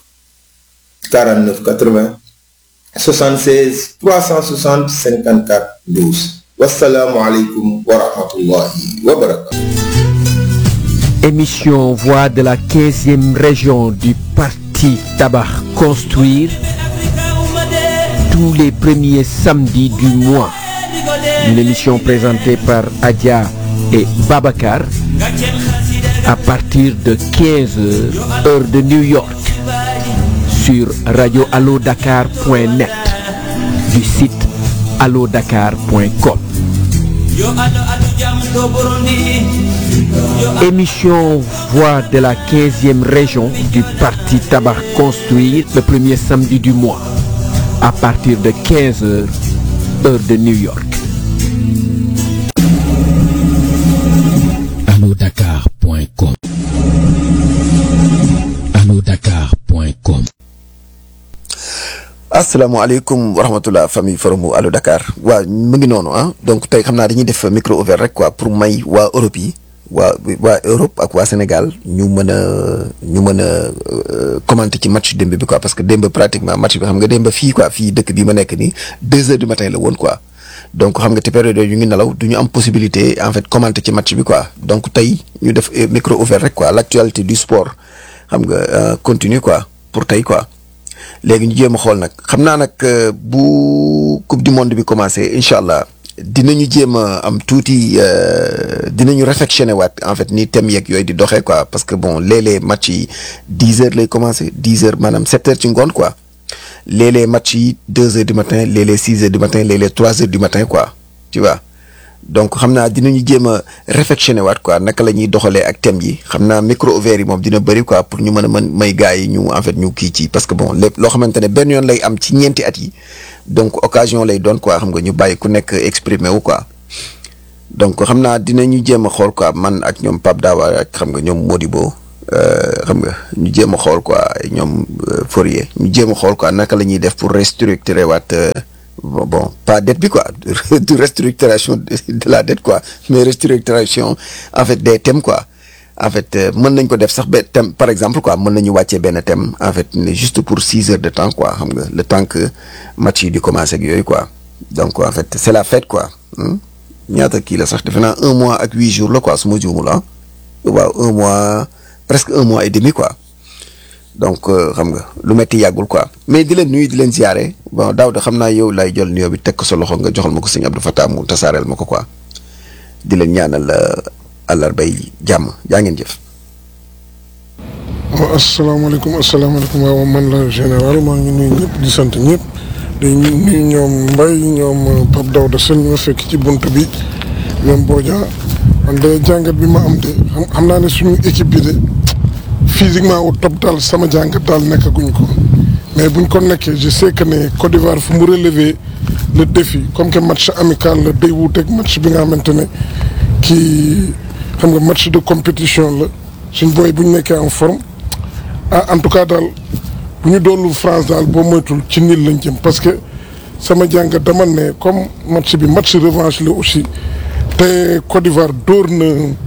49 80 76 360 54 12 wasalaamualeykum wa rahmatullahi wa barakatu émission voix de la 15e région du parti Tabac Construire tous les premiers samedis du mois. Une émission présentée par Adia et Babacar à partir de 15h heure de New York sur radioallodakar.net du site allodakar.com. Émission Voix de la 15e région du Parti Tabac Construire le premier samedi du mois à partir de 15h heure de New York. alodakar.com alodakar.com asalaamaaleykum wa rahmatulah famille forum Allo Dakar waa mu ngi noonu ah donc tey xam naa dañuy def micro ouvert rek quoi pour may waa Europe yi waa waa Europe ak waa Sénégal ñu mën a ñu mën a commenter ci match démb bi quoi parce que démb pratiquement match bi xam nga démb fii quoi fii dëkk bi ma nekk nii deux heures du matin la woon quoi donc xam nga te période yooyu ñu ngi nelaw du ñu am possibilité en fait commenter ci match bi quoi donc tey ñu def micro ouvert rek quoi l'actualité du sport xam nga continue quoi pour tey quoi. léegi ñu jéem a xool nag xam naa nag bu coupe du monde bi commencé incha allah dinañu jéem a am tuuti dinañu réflexionné waat en fait ni thème yeeg yooyu di doxee quoi parce que bon léeg-léeg match yi dix heures lay commencé dix heures maanaam sept heures ci ngoon quoi léeg-léeg match yi deux heures du matin léeg-léeg six heures du matin léeg-léeg trois heures du matin quoi tu vois donc xam naa dinañu jéem a réflexionné waat quoi naka la ñuy doxalee ak thème yi xam naa micro ouvert yi moom dina bëri quoi pour ñu mën a mën may gars yi ñu en fait ñu kii ci parce que bon lépp loo xamante ne benn yoon lay am ci ñeenti at yi donc occasion lay doon quoi xam nga ñu bàyyi ku nekk exprimer wu quoi donc xam naa dinañu jéem a xool quoi man ak ñoom Pape Dawa ak xam nga ñoom Modibo xam nga ñu jéem a xool quoi ñoom Fourier ñu jéem a xool quoi naka la ñuy def pour restructurer waat bon, bon pas dette bi quoi de restructuration de, de la dette quoi mais restructuration en fait des thèmes quoi en fait euh, mën nañ ko def sax benn thème par exemple quoi mën nañu wàccee benn thème en fait ne juste pour six heures de temps quoi xam nga le temps que match yi di commencer ak yooyu quoi donc en fait c'est la fête quoi hmm? ñaata kii la sax defe naa un mois ak huit jours la quoi su ma juumul ah waaw un mois presque un mois et demi quoi donc euh, xam nga lu metti yàggul quoi mais di leen nuyu di leen ziare bon daaw de xam naa yow lay jël nuyoo bi teg ko sa loxo nga joxal ma ko sëñ Abdou Fatah mu tasaareel ma ko quoi di leen ñaanal àllarbay jàmm jaa ngeen jëf. waaw asalaamaaleykum asalaamaaleykum waaw man la général maa ngi nuyu ñëpp di sant ñëpp di nuyu ñoom Mbaye ñoom Pape Daouda Sène ñu fekk ci bunt bi ñoom Bodia man de jàngat bi ma am de xam xam naa ne suñu équipe bi de physiquement au top daal sama jàngat daal nekkaguñ ko mais buñ ko nekkee je sais que ne Côte d'Ivoire fu mu relever le défi comme que match amical la day wuuteeg match bi nga xamante ne kii xam nga match de compétition la suñ booy bu ñu nekkee en forme. ah en tout cas daal bu ñu doonul France daal boo moytul ci niil lañ jëm parce que sama jàngat dama ne comme match bi match revanche la aussi te Côte d'Ivoire dóor na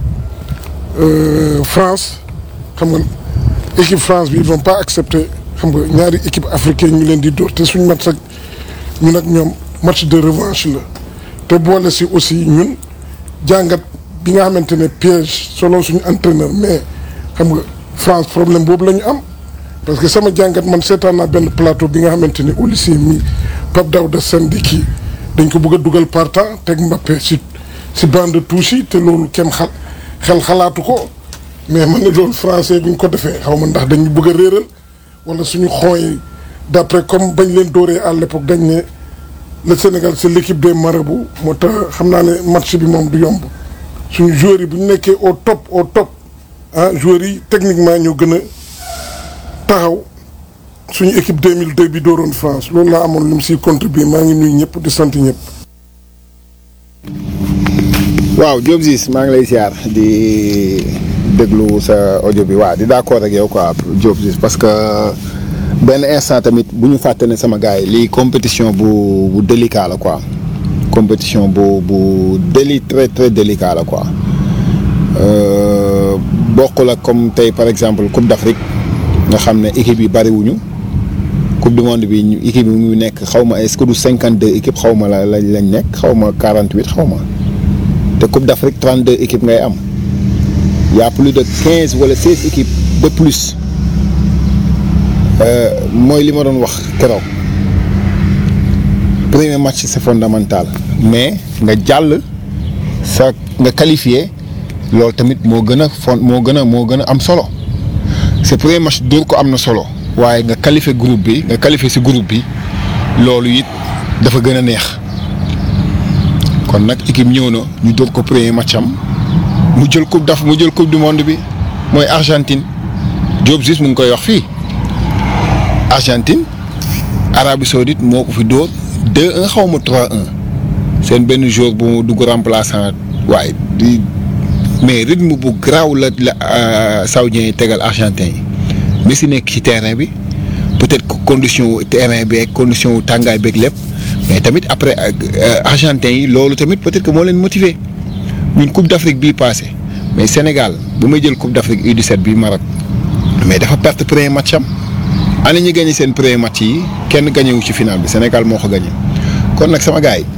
France xam nga équipe France bi ils vont pas accepter xam nga ñaari équipe africaine ñu leen di dóor te suñ match ak ñun ak ñoom match de revanche la te boole si aussi ñun jàngat bi nga xamante ne piège selon suñu entraîneur mais xam nga. France problème boobu la ñu am parce que sama jàngat man seetaan naa benn plateau bi nga xamante ni au lycée mi Pape Daouda Sène di kii dañ ko bëgg a dugal partant teg Mbappé si si bande de touche yi te loolu kenn xal xel xalaatu ko mais man ne loolu français bi ñu ko defee xaw ma ndax dañu bëgg a réeral wala suñu xooy d'après comme bañ leen dóoree à l'époque dañ ne le Sénégal c'est l'équipe des marabouts moo tax xam naa ne match bi moom du yomb suñu joueurs yi bu ñu nekkee au top au top ah joueurs yi techniquement ñoo gën a taxaw suñu équipe 2002 bi dooroon France loolu laa amoon lu mu siy contribuer maa ngi nuyu ñëpp di sant ñëpp. waaw Diop Ziz maa ngi lay siyaar di déglu sa audio bi waaw di d'accord ak yow quoi Diop Ziz parce que benn instant tamit bu ñu fàtte ne sama gars yi lii compétition bu bu délicat la quoi compétition bu bu déli très très délicat la quoi. bokkul ak comme tey par exemple Coupe d'Afrique nga xam ne équipe yi bariwuñu Coupe du monde bi ñu équipe yi mu nekk xaw ma est-ce que du cinquante deux équipes xaw ma la lañ nekk xaw ma quarante huit xaw ma te Coupe d'Afrique trente deux équipes ngay am y a plus de quinze wala seize équipes de plus mooy li ma doon wax keroog premier match c'est fondamental mais nga jàll sa nga qualifié. loolu tamit moo gën a fon moo gën a moo gën a am solo c'est premier match dóor ko am na solo waaye nga qualifié groupe bi nga qualifié ci groupe bi loolu it dafa gën a neex kon nag équipe ñëw na ñu dóor ko premier match am mu jël coupe daf mu jël coupe du monde bi mooy Argentine Diop Ziz mu ngi koy wax fii Argentine Arabie Saoudite moo ko fi dóor 2-1 xaw ma 3-1 seen benn joueur bu mu dugg remplaçant waaye di. mais rythme bu garaaw la la saoudiens yi tegal argentin yi Messi nekk ci terrain bi peut-être que condition terrain beeg condition tàngaay beeg lépp mais tamit après argentin yi loolu tamit peut-être que moo leen motiver ñun Coupe d'Afrique bii passé mais Sénégal bu may jël Coupe d'Afrique U17 bii Maroc mais dafa perte premier match am ana ñi gagné seen premier match yi kenn gagné wu ci final bi Sénégal moo ko gagné kon nag sama gars yi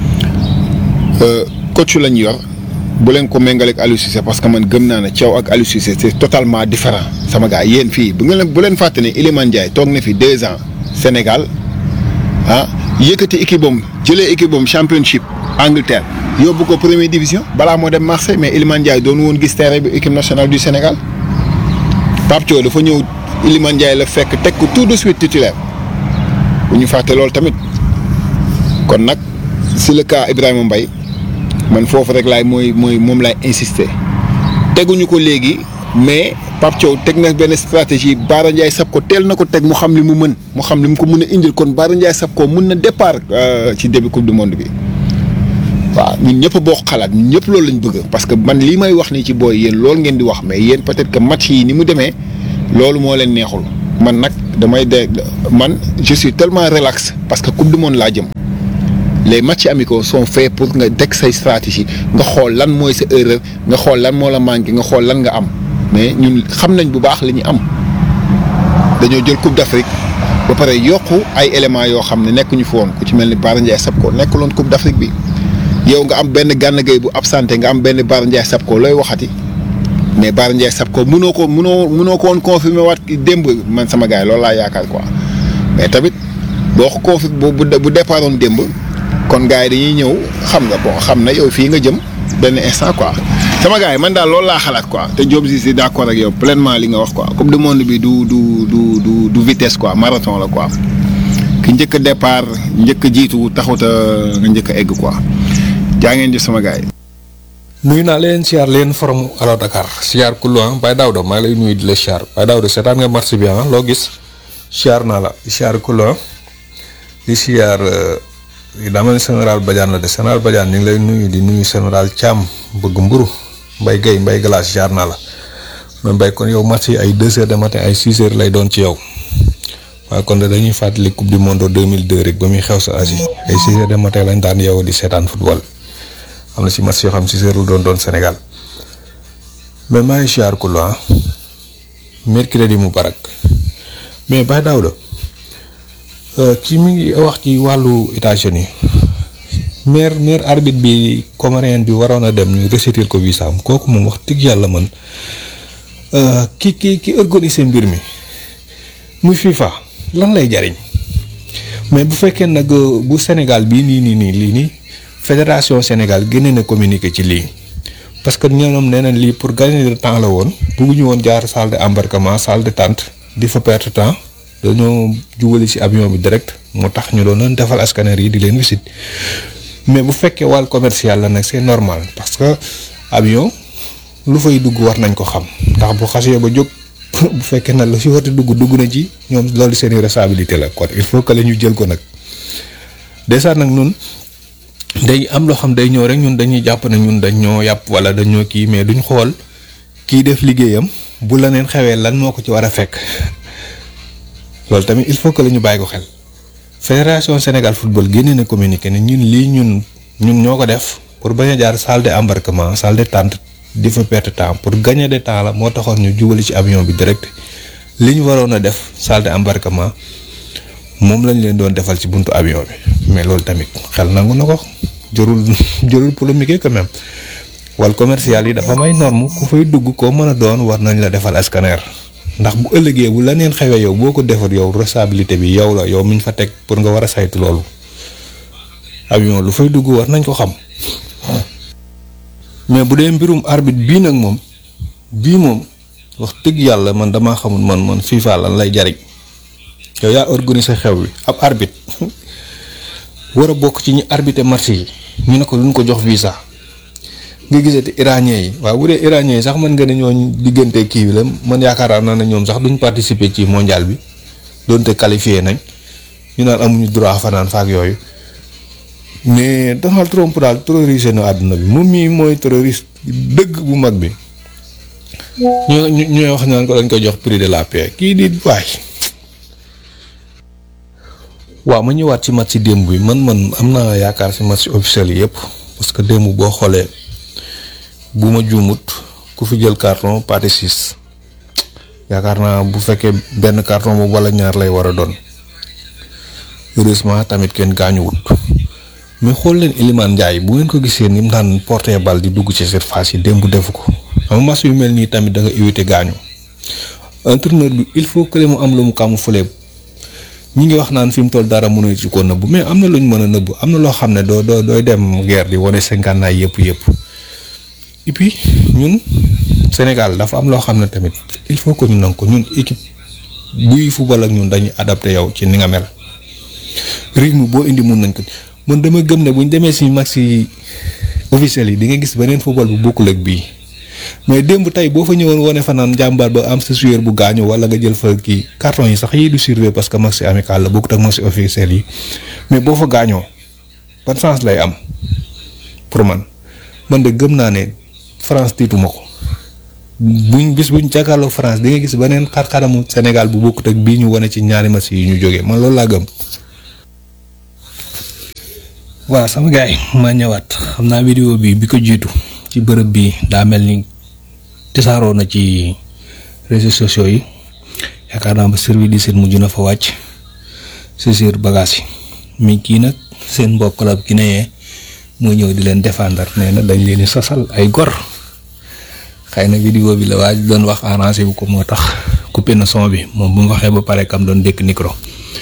coach lañ yor. bu leen ko méngaleeg Aliou Cissé parce que man gëm naa ne Thiaw ak Aliou Cissé c'est totalement différent sama gars yéen fii bu ngeen bu leen fàtte ne Iliman Ndiaye toog na fi deux ans Sénégal ah yëkkati équipe am jëlee équipe am championship Angleterre yóbbu ko première division balaa moo dem Marseille mais Iliman Ndiaye doon woon gis terrain bi équipe nationale du Sénégal Pape Thiaw dafa ñëw Iliman Ndiaye la fekk teg ko tout de suite titulaire bu ñu fàtte loolu tamit kon nag si le cas Ibrahima Mbaye man foofu rek laay mooy mooy moom laay insister teguñu ko léegi mais Pape Thiaw teg na benn stratégie Baara Ndiaye sab ko teel na ko teg mu xam li mu mën mu xam li mu ko mën a indil kon Baara Ndiaye sab ko mën na départ ci début coupe du monde bi waaw ñun ñëpp boo xalaat ñun ñëpp loolu lañ bëgg parce que man lii may wax nii ci booy yéen loolu ngeen di wax mais yéen peut-être que match yi ni mu demee loolu moo leen neexul man nag damay de man je suis tellement relax parce que coupe du monde laa jëm les matchs amicaux sont faits pour nga teg say stratégie nga xool lan mooy sa erreur nga xool lan moo la manqué nga xool lan nga am mais ñun xam nañ bu baax li ñu am dañoo jël coupe d'Afrique ba pare yokku ay éléments yoo xam ne nekkuñu fi woon ku ci mel ni Bara Ndiaye Sapko nekkuloon coupe d'Afrique bi yow nga am benn Gana Gueye bu absenté nga am benn Bara Ndiaye Sapko looy waxati mais Bara Ndiaye Sapko mënoo ko mënoo mënoo ko woon confirmer waat démb man sama gars yi loolu laa yaakaar quoi mais tamit boo ko confirmer bu bu bu départ woon démb kon gars yi dañuy ñëw xam nga bon xam na yow fii nga jëm benn instant quoi. sama gars yi man daal loolu laa xalaat quoi te Diop si si d'accord ak yow pleinement li nga wax quoi coupe du monde bi du du du du du vitesse quoi marathon la quoi ki njëkk a départ njëkk a jiitu taxut a nga njëkk a egg quoi jaa ngeen jëf sama gars yi. nuyu naa leen siyaar leen forum Allo Dakar siyaar kullu ah Baye Daouda maa ngi lay nuyu di la siyaar Baye Daouda seetaan nga marché bi ah loo gis siyaar naa la siyaar kullu ah di siyaar dama ne général Badiane la de général Badiane ñu ngi lay nuyu di nuyu général Thiam bëgg mburu Mbay Guèye Mbay Glace siyaar naa la mais Mbay kon yow marché yi ay deux heures de matin ay six heures lay doon ci yow waaye kon de dañuy fàttali coupe du monde 2002 rek ba muy xew sa Asie ay six heures de matin lañ daan yow di seetaan football. am na si match yoo xam si seerul doon doon Sénégal mais maa ngi siyaar ku la mercredi mubarak mais Baye Daouda kii mi ngi wax ci wàllu États-Unis maire maire arbitre bi comorien bi waroon a dem ñu resetil ko visa am kooku moom wax dëgg yàlla man ki ki ki organiser mbir mi muy FIFA lan lay jariñ mais bu fekkee nag bu Sénégal bii nii nii nii lii nii. fédération Sénégal génne na communiqué ci lii parce que ñoom nee nañ lii pour gagner de temps la woon bëgguñu woon jaar salle de embarquement salle de tente di fa perte temps dañoo jubali ci avion bi direct moo tax ñu doon doon defal scanner yi di leen visite mais bu fekkee wàll commercial la nag c'est normal parce que avion lu fay dugg war nañ ko xam ndax bu xasee ba jóg bu fekkee nag lu ci war a dugg dugg na ci ñoom loolu seen responsabilité la kon il faut que la ñu jël ko nag déjà nag ñun. day am loo xam day ñëw rek ñun dañuy jàpp ne ñun dañ ñoo yàpp wala dañoo kii mais duñ xool kii def liggéeyam bu la neen xewee lan moo ko ci war a fekk loolu tamit il faut que la ñu bàyyi ko xel fédération Sénégal football génne na communiqué ne ñun lii ñun ñun ñoo ko def pour bañ a jaar salle de embarquement salle de tente di fa perte temps pour gagner de temps la moo taxoon ñu jubali ci avion bi direct li ñu waroon a def salle de embarquement moom lañ leen doon defal ci buntu avion bi mais loolu tamit xel nangu na ko jërul jërul polémique quand même wal commercial yi dafa may norme ku fay dugg koo mën a doon war nañ la defal scanner ndax bu ëllëgee bu la neen xewee yow boo ko defar yow responsabilité bi yow la yow miñ fa teg pour nga war a saytu loolu avion lu fay dugg war nañ ko xam mais bu dee mbirum arbitre bii nag moom bii moom wax dëgg yàlla man damaa xamul man man FIFA lan lay jariñ yow yaa organiser xew wi ab arbitre war a bokk ci ñi arbitrer match yi ñu ne ko duñ ko jox visa nga gisati iranien yi waaw bu dee iranien yi sax mën nga ne ñooñ diggante kii bi la man yaakaar naa ne ñoom sax duñ participer ci mondial bi doonte qualifié nañ ñu naan amuñu droit fanaan faak yooyu mais Donald Trump daal terrorisé na àdduna bi moom mii mooy terroriste dëgg bu mag bi ñu ñu ñooy wax naan ko dañ ko jox prix de la paix kii di waay waaw ma ñëwaat ci match démb bi man man am naa yaakaar ci match officiel yi yëpp parce que démb boo xoolee bu ma juumut ku fi jël carton partie six yaakaar naa bu fekkee benn carton boobu wala ñaar lay war a doon heureusement tamit kenn gaañuwut mais xool leen Iliman Ndiaye bu ngeen ko gisee ni mu daan porter bal di dugg ci surface yi démb defu ko xam match yu mel nii tamit da nga éviter gaañu entraîneur bi il faut que mu am lu mu camoufler ñi ngi wax naan fi mu toll dara mënuñu ci ko nëbbu mais am na lu ñu mën a nëbbu am na loo xam ne doo doo dooy dem guerre di wane sa ngànnaay yëpp yëpp et puis ñun Sénégal dafa am loo xam ne tamit il faut que ñu nangu ko ñun équipe buy football ak ñun dañuy adapté yow ci ni nga mel rythme boo indi mun nañ ko man dama gëm ne bu ñu demee si match yi officiel yi di nga gis beneen football bu bokkul ak bii mais démb tey boo fa ñëwoon wane fa naan jàmbaar ba am sa joueur bu gaañu wala nga jël fa kii carton yi sax yii du surveiller parce que match amical la bokkut ak match officiel yi mais boo fa gaañoo ban chance lay am pour man man de gëm naa ne France tiituma ko buñ bis buñ jàkkaarloo France di nga gis beneen xar-xaramu Sénégal bu bokkut ak bii ñu wane ci ñaari match yi ñu jógee man loolu laa gëm. waaw sama gars yi maa ñëwaat xam naa vidéo bi bi ko jiitu ci bërëb bi daa mel ni tisaaroo na ci réseaux sociaux yi yaakaar naa ba service di seen mujj na fa wàcc saisir bagage yi mi kii nag seen mbokk la ki ne moo ñëw di leen défendre nee na dañ leen di sosal ay gor xëy na vidéo bi la waaj doon wax arrangé bu ko moo tax coupé na son bi moom bu mu waxee ba pare kam doon dékk micro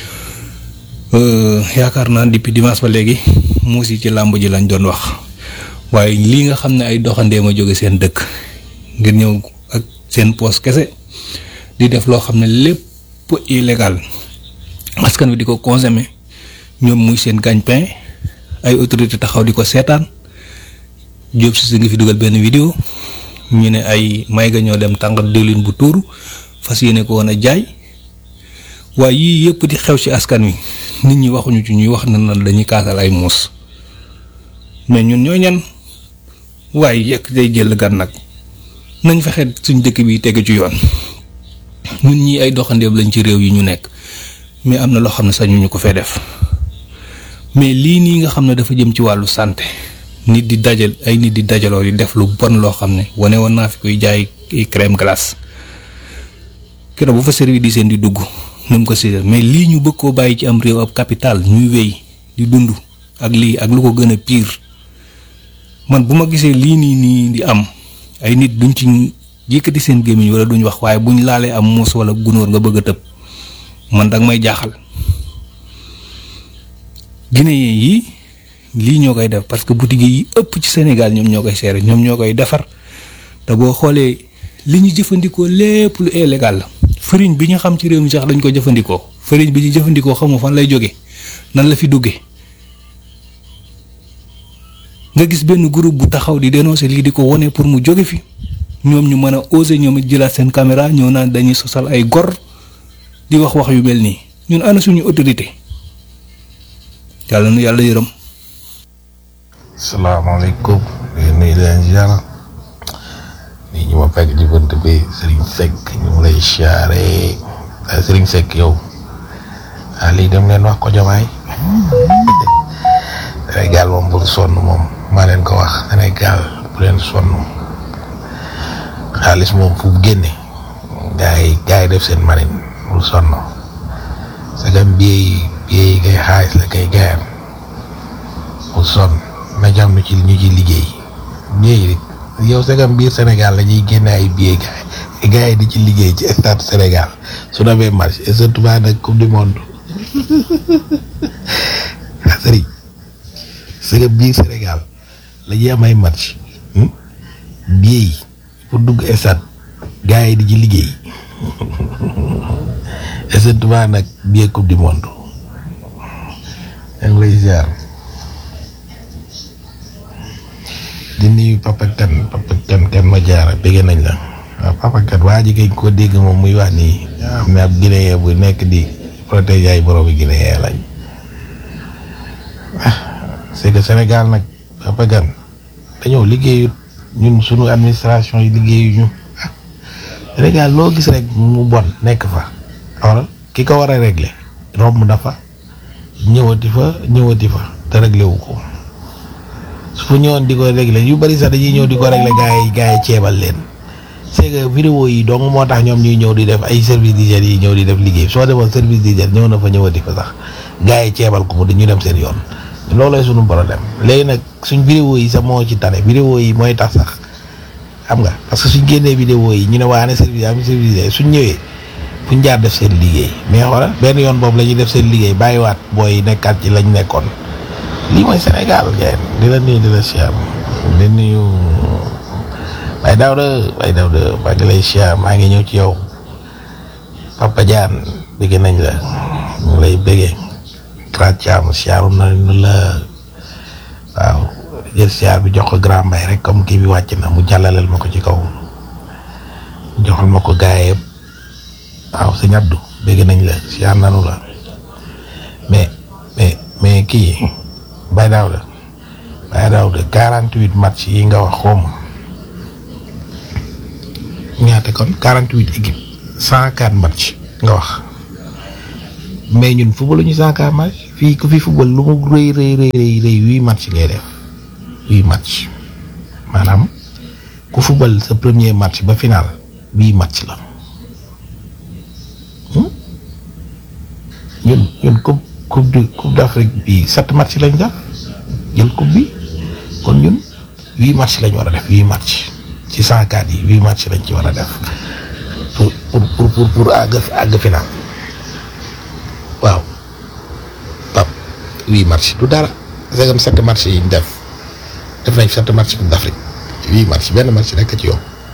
yaakaar naa depuis dimanche ba léegi muus yi ci làmb ji lañ doon wax waaye lii nga xam ne ay doxandéem a jóge seen dëkk ngir ñëw ak seen poos kese di def loo xam ne lépp illégal askan wi di ko consommer ñoom muy seen gagne-pain ay autorité taxaw di ko seetaan Diop si nga fi dugal benn vidéo ñu ne ay may ga ñoo dem tàngal diwlin bu tuuru fas yéene ko woon a jaay waaye yii yëpp di xew ci askan wi nit ñi waxuñu ci ñuy wax na nan dañuy kaasal ay muus mais ñun ñoo ñan waaye yekk day jël gan nag nañ fexe suñ dëkk bi tegu ci yoon ñun ñii ay doxandeem lañ ci réew yi ñu nekk mais am na loo xam ne sañuñu ko fee def mais lii nii nga xam ne dafa jëm ci wàllu santé nit di dajal ay nit di dajaloo di def lu bon loo xam ne wane woon naa fi koy jaay crème glace keroog bu fa service di seen di dugg nu mu ko séddale mais lii ñu bëgg koo bàyyi ci am réew ab capital ñuy wéy di dund ak lii ak lu ko gën a pire man bu ma gisee lii nii nii di am ay nit duñ ci yëkkati seen gémmiñ wala duñ wax waaye buñ laalee am muus wala gunóor nga bëgg a tëb man danga may jaaxal Guinéen yi lii ñoo koy def parce que boutique yi ëpp ci Sénégal ñoom ñoo koy seere ñoom ñoo koy defar te boo xoolee li ñu jëfandikoo lépp lu illégal la farine bi ñu xam ci réew mi sax dañ ko jëfandikoo farine bi ñu jëfandikoo xamu fan lay jóge nan la fi duggee nga gis benn groupe bu taxaw di dénoncer lii di ko wone pour mu jóge fi ñoom ñu mën a oser ñoom it jëlaat seen caméra ñëw naan dañuy sosal ay gor di wax wax yu mel nii ñun ana suñu autorité yàlla nu yàlla yërëm. salaamaaleykum di nuyu leen ziar nii ñu ma fekk ci bunt bi Serigne Seck ñu ngi lay siyaare Serigne Seck yow ah lii dem leen wax ko jomaay Sénégal moom bul sonn moom maa leen ko wax Sénégal bu leen sonn xaalis moom fu mu génne gaa yi gaa yi def seen marine bul sonn sagam biey biey kay xaalis la kay gaayam bul sonn na jàmm ci ñu ci liggéey biey yow sagam biir Sénégal la ñuy génne ay biey gaay gaa yi di ci liggéey ci stade Sénégal su demee match et surtout ba nag coupe du monde sëriñ sagam biir Sénégal la ñuy am ay match biey pour dugg stade gaa yi di ci liggéey et surtout ba nag biey coupe du monde yaa ngi lay ziar di nuyu Papa Kane Papa Kane kan ma jaara bëgg nañ la waaw Papa Kane waa ji kañ ko dégg moom muy wax nii am na ab Guinéen bu nekk di protéger ay boroomi Guinéen lañ ah c'est que Sénégal nag Papa Kane dañoo liggéeyut ñun suñu administration yi liggéeyuñu ah Sénégal loo gis rek mu bon nekk fa wala ki ko war a régler romb na fa ñëwati fa ñëwati fa te réglé wu ko su fa ñëwoon di ko réglé yu bari sax dañuy ñëw di ko réglé gaa yi gaa yi ceebal leen c'est que vidéo yi dong moo tax ñoom ñuy ñëw di def ay service d'hygiène yi ñëw di def liggéey soo demoon service d'hygiène ñëw na fa ñëwati fa sax gaa yi ceebal ko mu dañu dem seen yoon loolooy sunu problème léegi nag suñ vidéo yi sax moo ci tane vidéo yi mooy tax sax xam nga parce que suñ génnee vidéo yi ñu ne waa ne service am service d'hygiène suñ ñëwee fuñ jaar def seen liggéey mais xoolal benn yoon boobu la ñuy def seen liggéey bàyyiwaat booy nekkaat ci lañ nekkoon lii mooy Sénégal ngeen di la nuyu di la siyaam di nuyu Baye Daouda Baye Daouda maa ngi lay siyaam maa ngi ñëw ci yow Papa Diane bëgg nañ la ñu lay bëggee Grand Thiam siyaaru nañu la waaw jël siyaar bi jox ko Grand Mbaye rek comme kii bi wàcc na mu jàllaleel ma ko ci kaw joxal ma ko gaay yëpp waaw sëñ Abdou bëgg nañ la siyaar nanu la mais mais mais kii Baye Daouda Baye Daouda quarante huit match yi nga wax xawma ñaata kon quarante huit équipe cent quatre match nga wax mais ñun football ñu cent quatre match fii ku fi football lu mu rëy rëy rëy rëy rëy huit match ngay def huit match maanaam ku football sa premier match ba final huit match la ñun ñun coupe coupe du coupe d'Afrique bi sept match lañ def jël coupe bi kon ñun huit match lañ war a def huit match ci cent quatre yi huit match lañ ci war a def pour pour pour pour pour àgg àgg final waaw pap huit match du dara c'est comme sept match yi ñu def def nañ sept match coupe d'Afrique huit match benn match rekk ci yow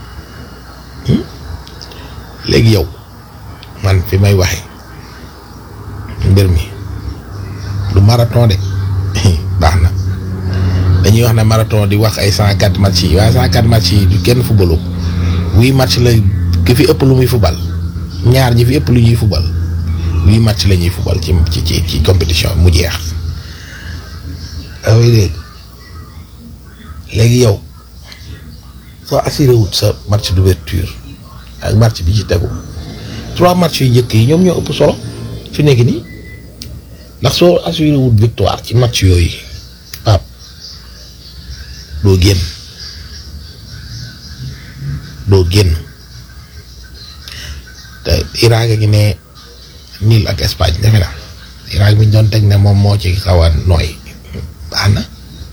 léegi yow man fi may waxee mbir mi du marathon de baax na dañuy wax ne marathon di wax ay cent quatre match yi waaye cent quatre match yi du kenn footballu huit match la ki fi ëpp lu muy football ñaar ñi fi ëpp lu ñuy football huit match la ñuy football ci ci ci ci compétition mu jeex away dégg léegi yow soo assuré wut sa match d'ouverture ak match bi ci tegu trois match yu njëkk yi ñoom ñoo ëpp solo fi nekk nii ndax soo assuré wut victoire ci match yooyu pap doo génn doo génn te Irak a ngi ne niil ak Espagne defe na Irak bi ñu doon teg ne moom moo ci xaw a nooy baax na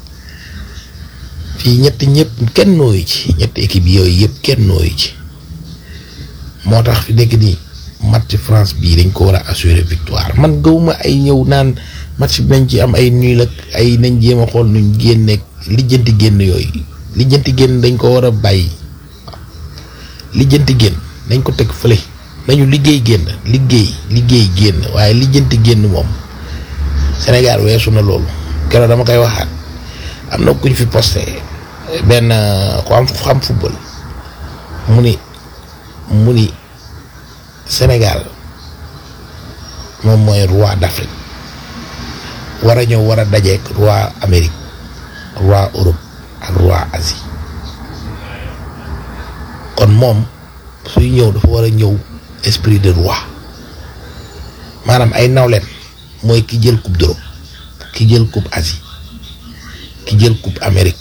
fii ñetti ñëpp kenn nooyu ci ñetti équipe yooyu yëpp kenn nooyu ci moo tax fi nekk nii match France bii dañ ko war a assurer victoire man gëwuma ay ñëw naan match bi nañ ci am ay nul ak ay nañ jéem a xool nuñ génneeg lijjanti génn yooyu lijjanti génn dañ ko war a bàyyi lijjanti génn dañ ko teg fële nañu liggéey génn liggéey liggéey génn waaye lijjanti génn moom Sénégal weesu na loolu keroog dama koy waxaat am na kuñ fi posté benn ku am xam football mu ni mu ni Sénégal moom mooy roi d'Afrique war a ñëw war a dajeek roi Amérique roi Europe ak roi Asie kon moom suy ñëw dafa war a ñëw esprit de roi maanaam ay nawleen mooy ki jël coupe d'Europe ki jël coupe Asie ki jël coupe Amérique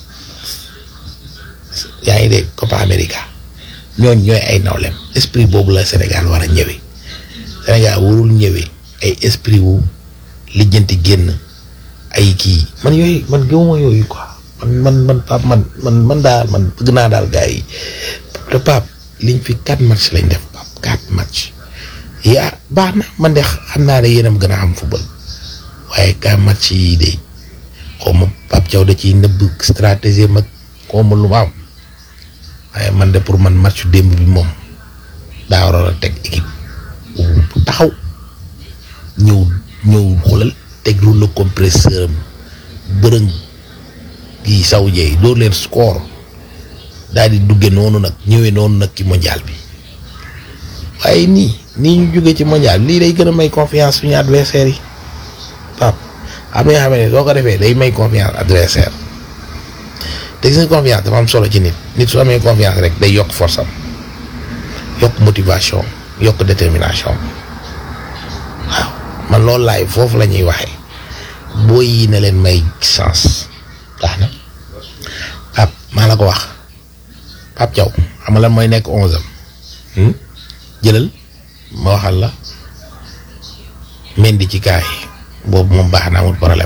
yaa ngi dégg Copa América ñooñ ñooy ay nawleem esprit boobu la Sénégal war a ñëwee Sénégal warul ñëwee ay esprit wu lijjanti génn ay kii man yooyu man gëwuma yooyu quoi man man man Pape man man man daal man bëgg naa daal gars yi te Pape liñ fi quatre match lañ def Pape quatre match yaa baax na man de xam naa ne yéenam gën a xam football waaye quatre match yi de xaw ma Pape Thiaw da ciy nëbb stratégie mag xaw ma lu ma am waaye man de pour man match démb bi moom daa waroon a teg équipe bu taxaw ñëw ñëw xoolal teg rouleau compresseur am bërëng gi saw jeey dóor leen score daal di dugge noonu nag ñëwee noonu nag ci mondial bi waaye nii nii ñu jógee ci mondial lii day gën a may confiance suñu adversaire yi pap am na yoo xam ne soo ko defee day may confiance adversaire te gis nga confiance dafa am solo ci nit nit su amee confiance rek day yokk force am yokk motivation yokk détermination waaw man loolu laay foofu la ñuy waxee boo yi na leen may chance tax na pap maa la ko wax pap Thiaw xam nga lan mooy nekk onze am jëlal ma waxal la mendi ci kaay boobu moom baax na amul problème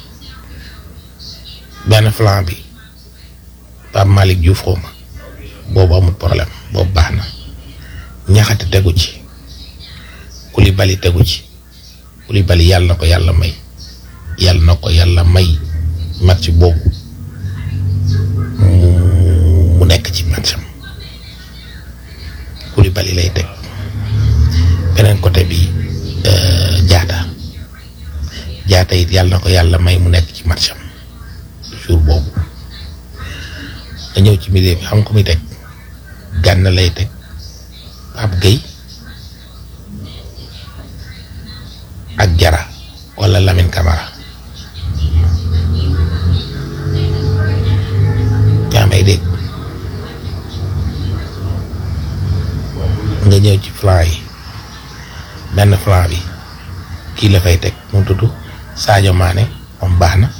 benn flanc bi Pape Malick Diouf xaw ma boobu amul problème boobu baax na ñaxate tegu ci Koulibaly tegu ci Koulibaly yàlla na ko yàlla may yàlla na ko yàlla may match boobu mu mu nekk ci matcham Koulibaly lay teg beneen côté bi jaata jaata it yàlla na ko yàlla may mu nekk ci matcham jour boobu nga ñëw ci milieu bi xam ko muy teg gànn lay teg Pape Gueye ak Jara wala Lamine Camara yaa may dégg nga ñëw ci flanc yi benn flanc bi kii la fay teg mu tudd Sadio Mané moom baax na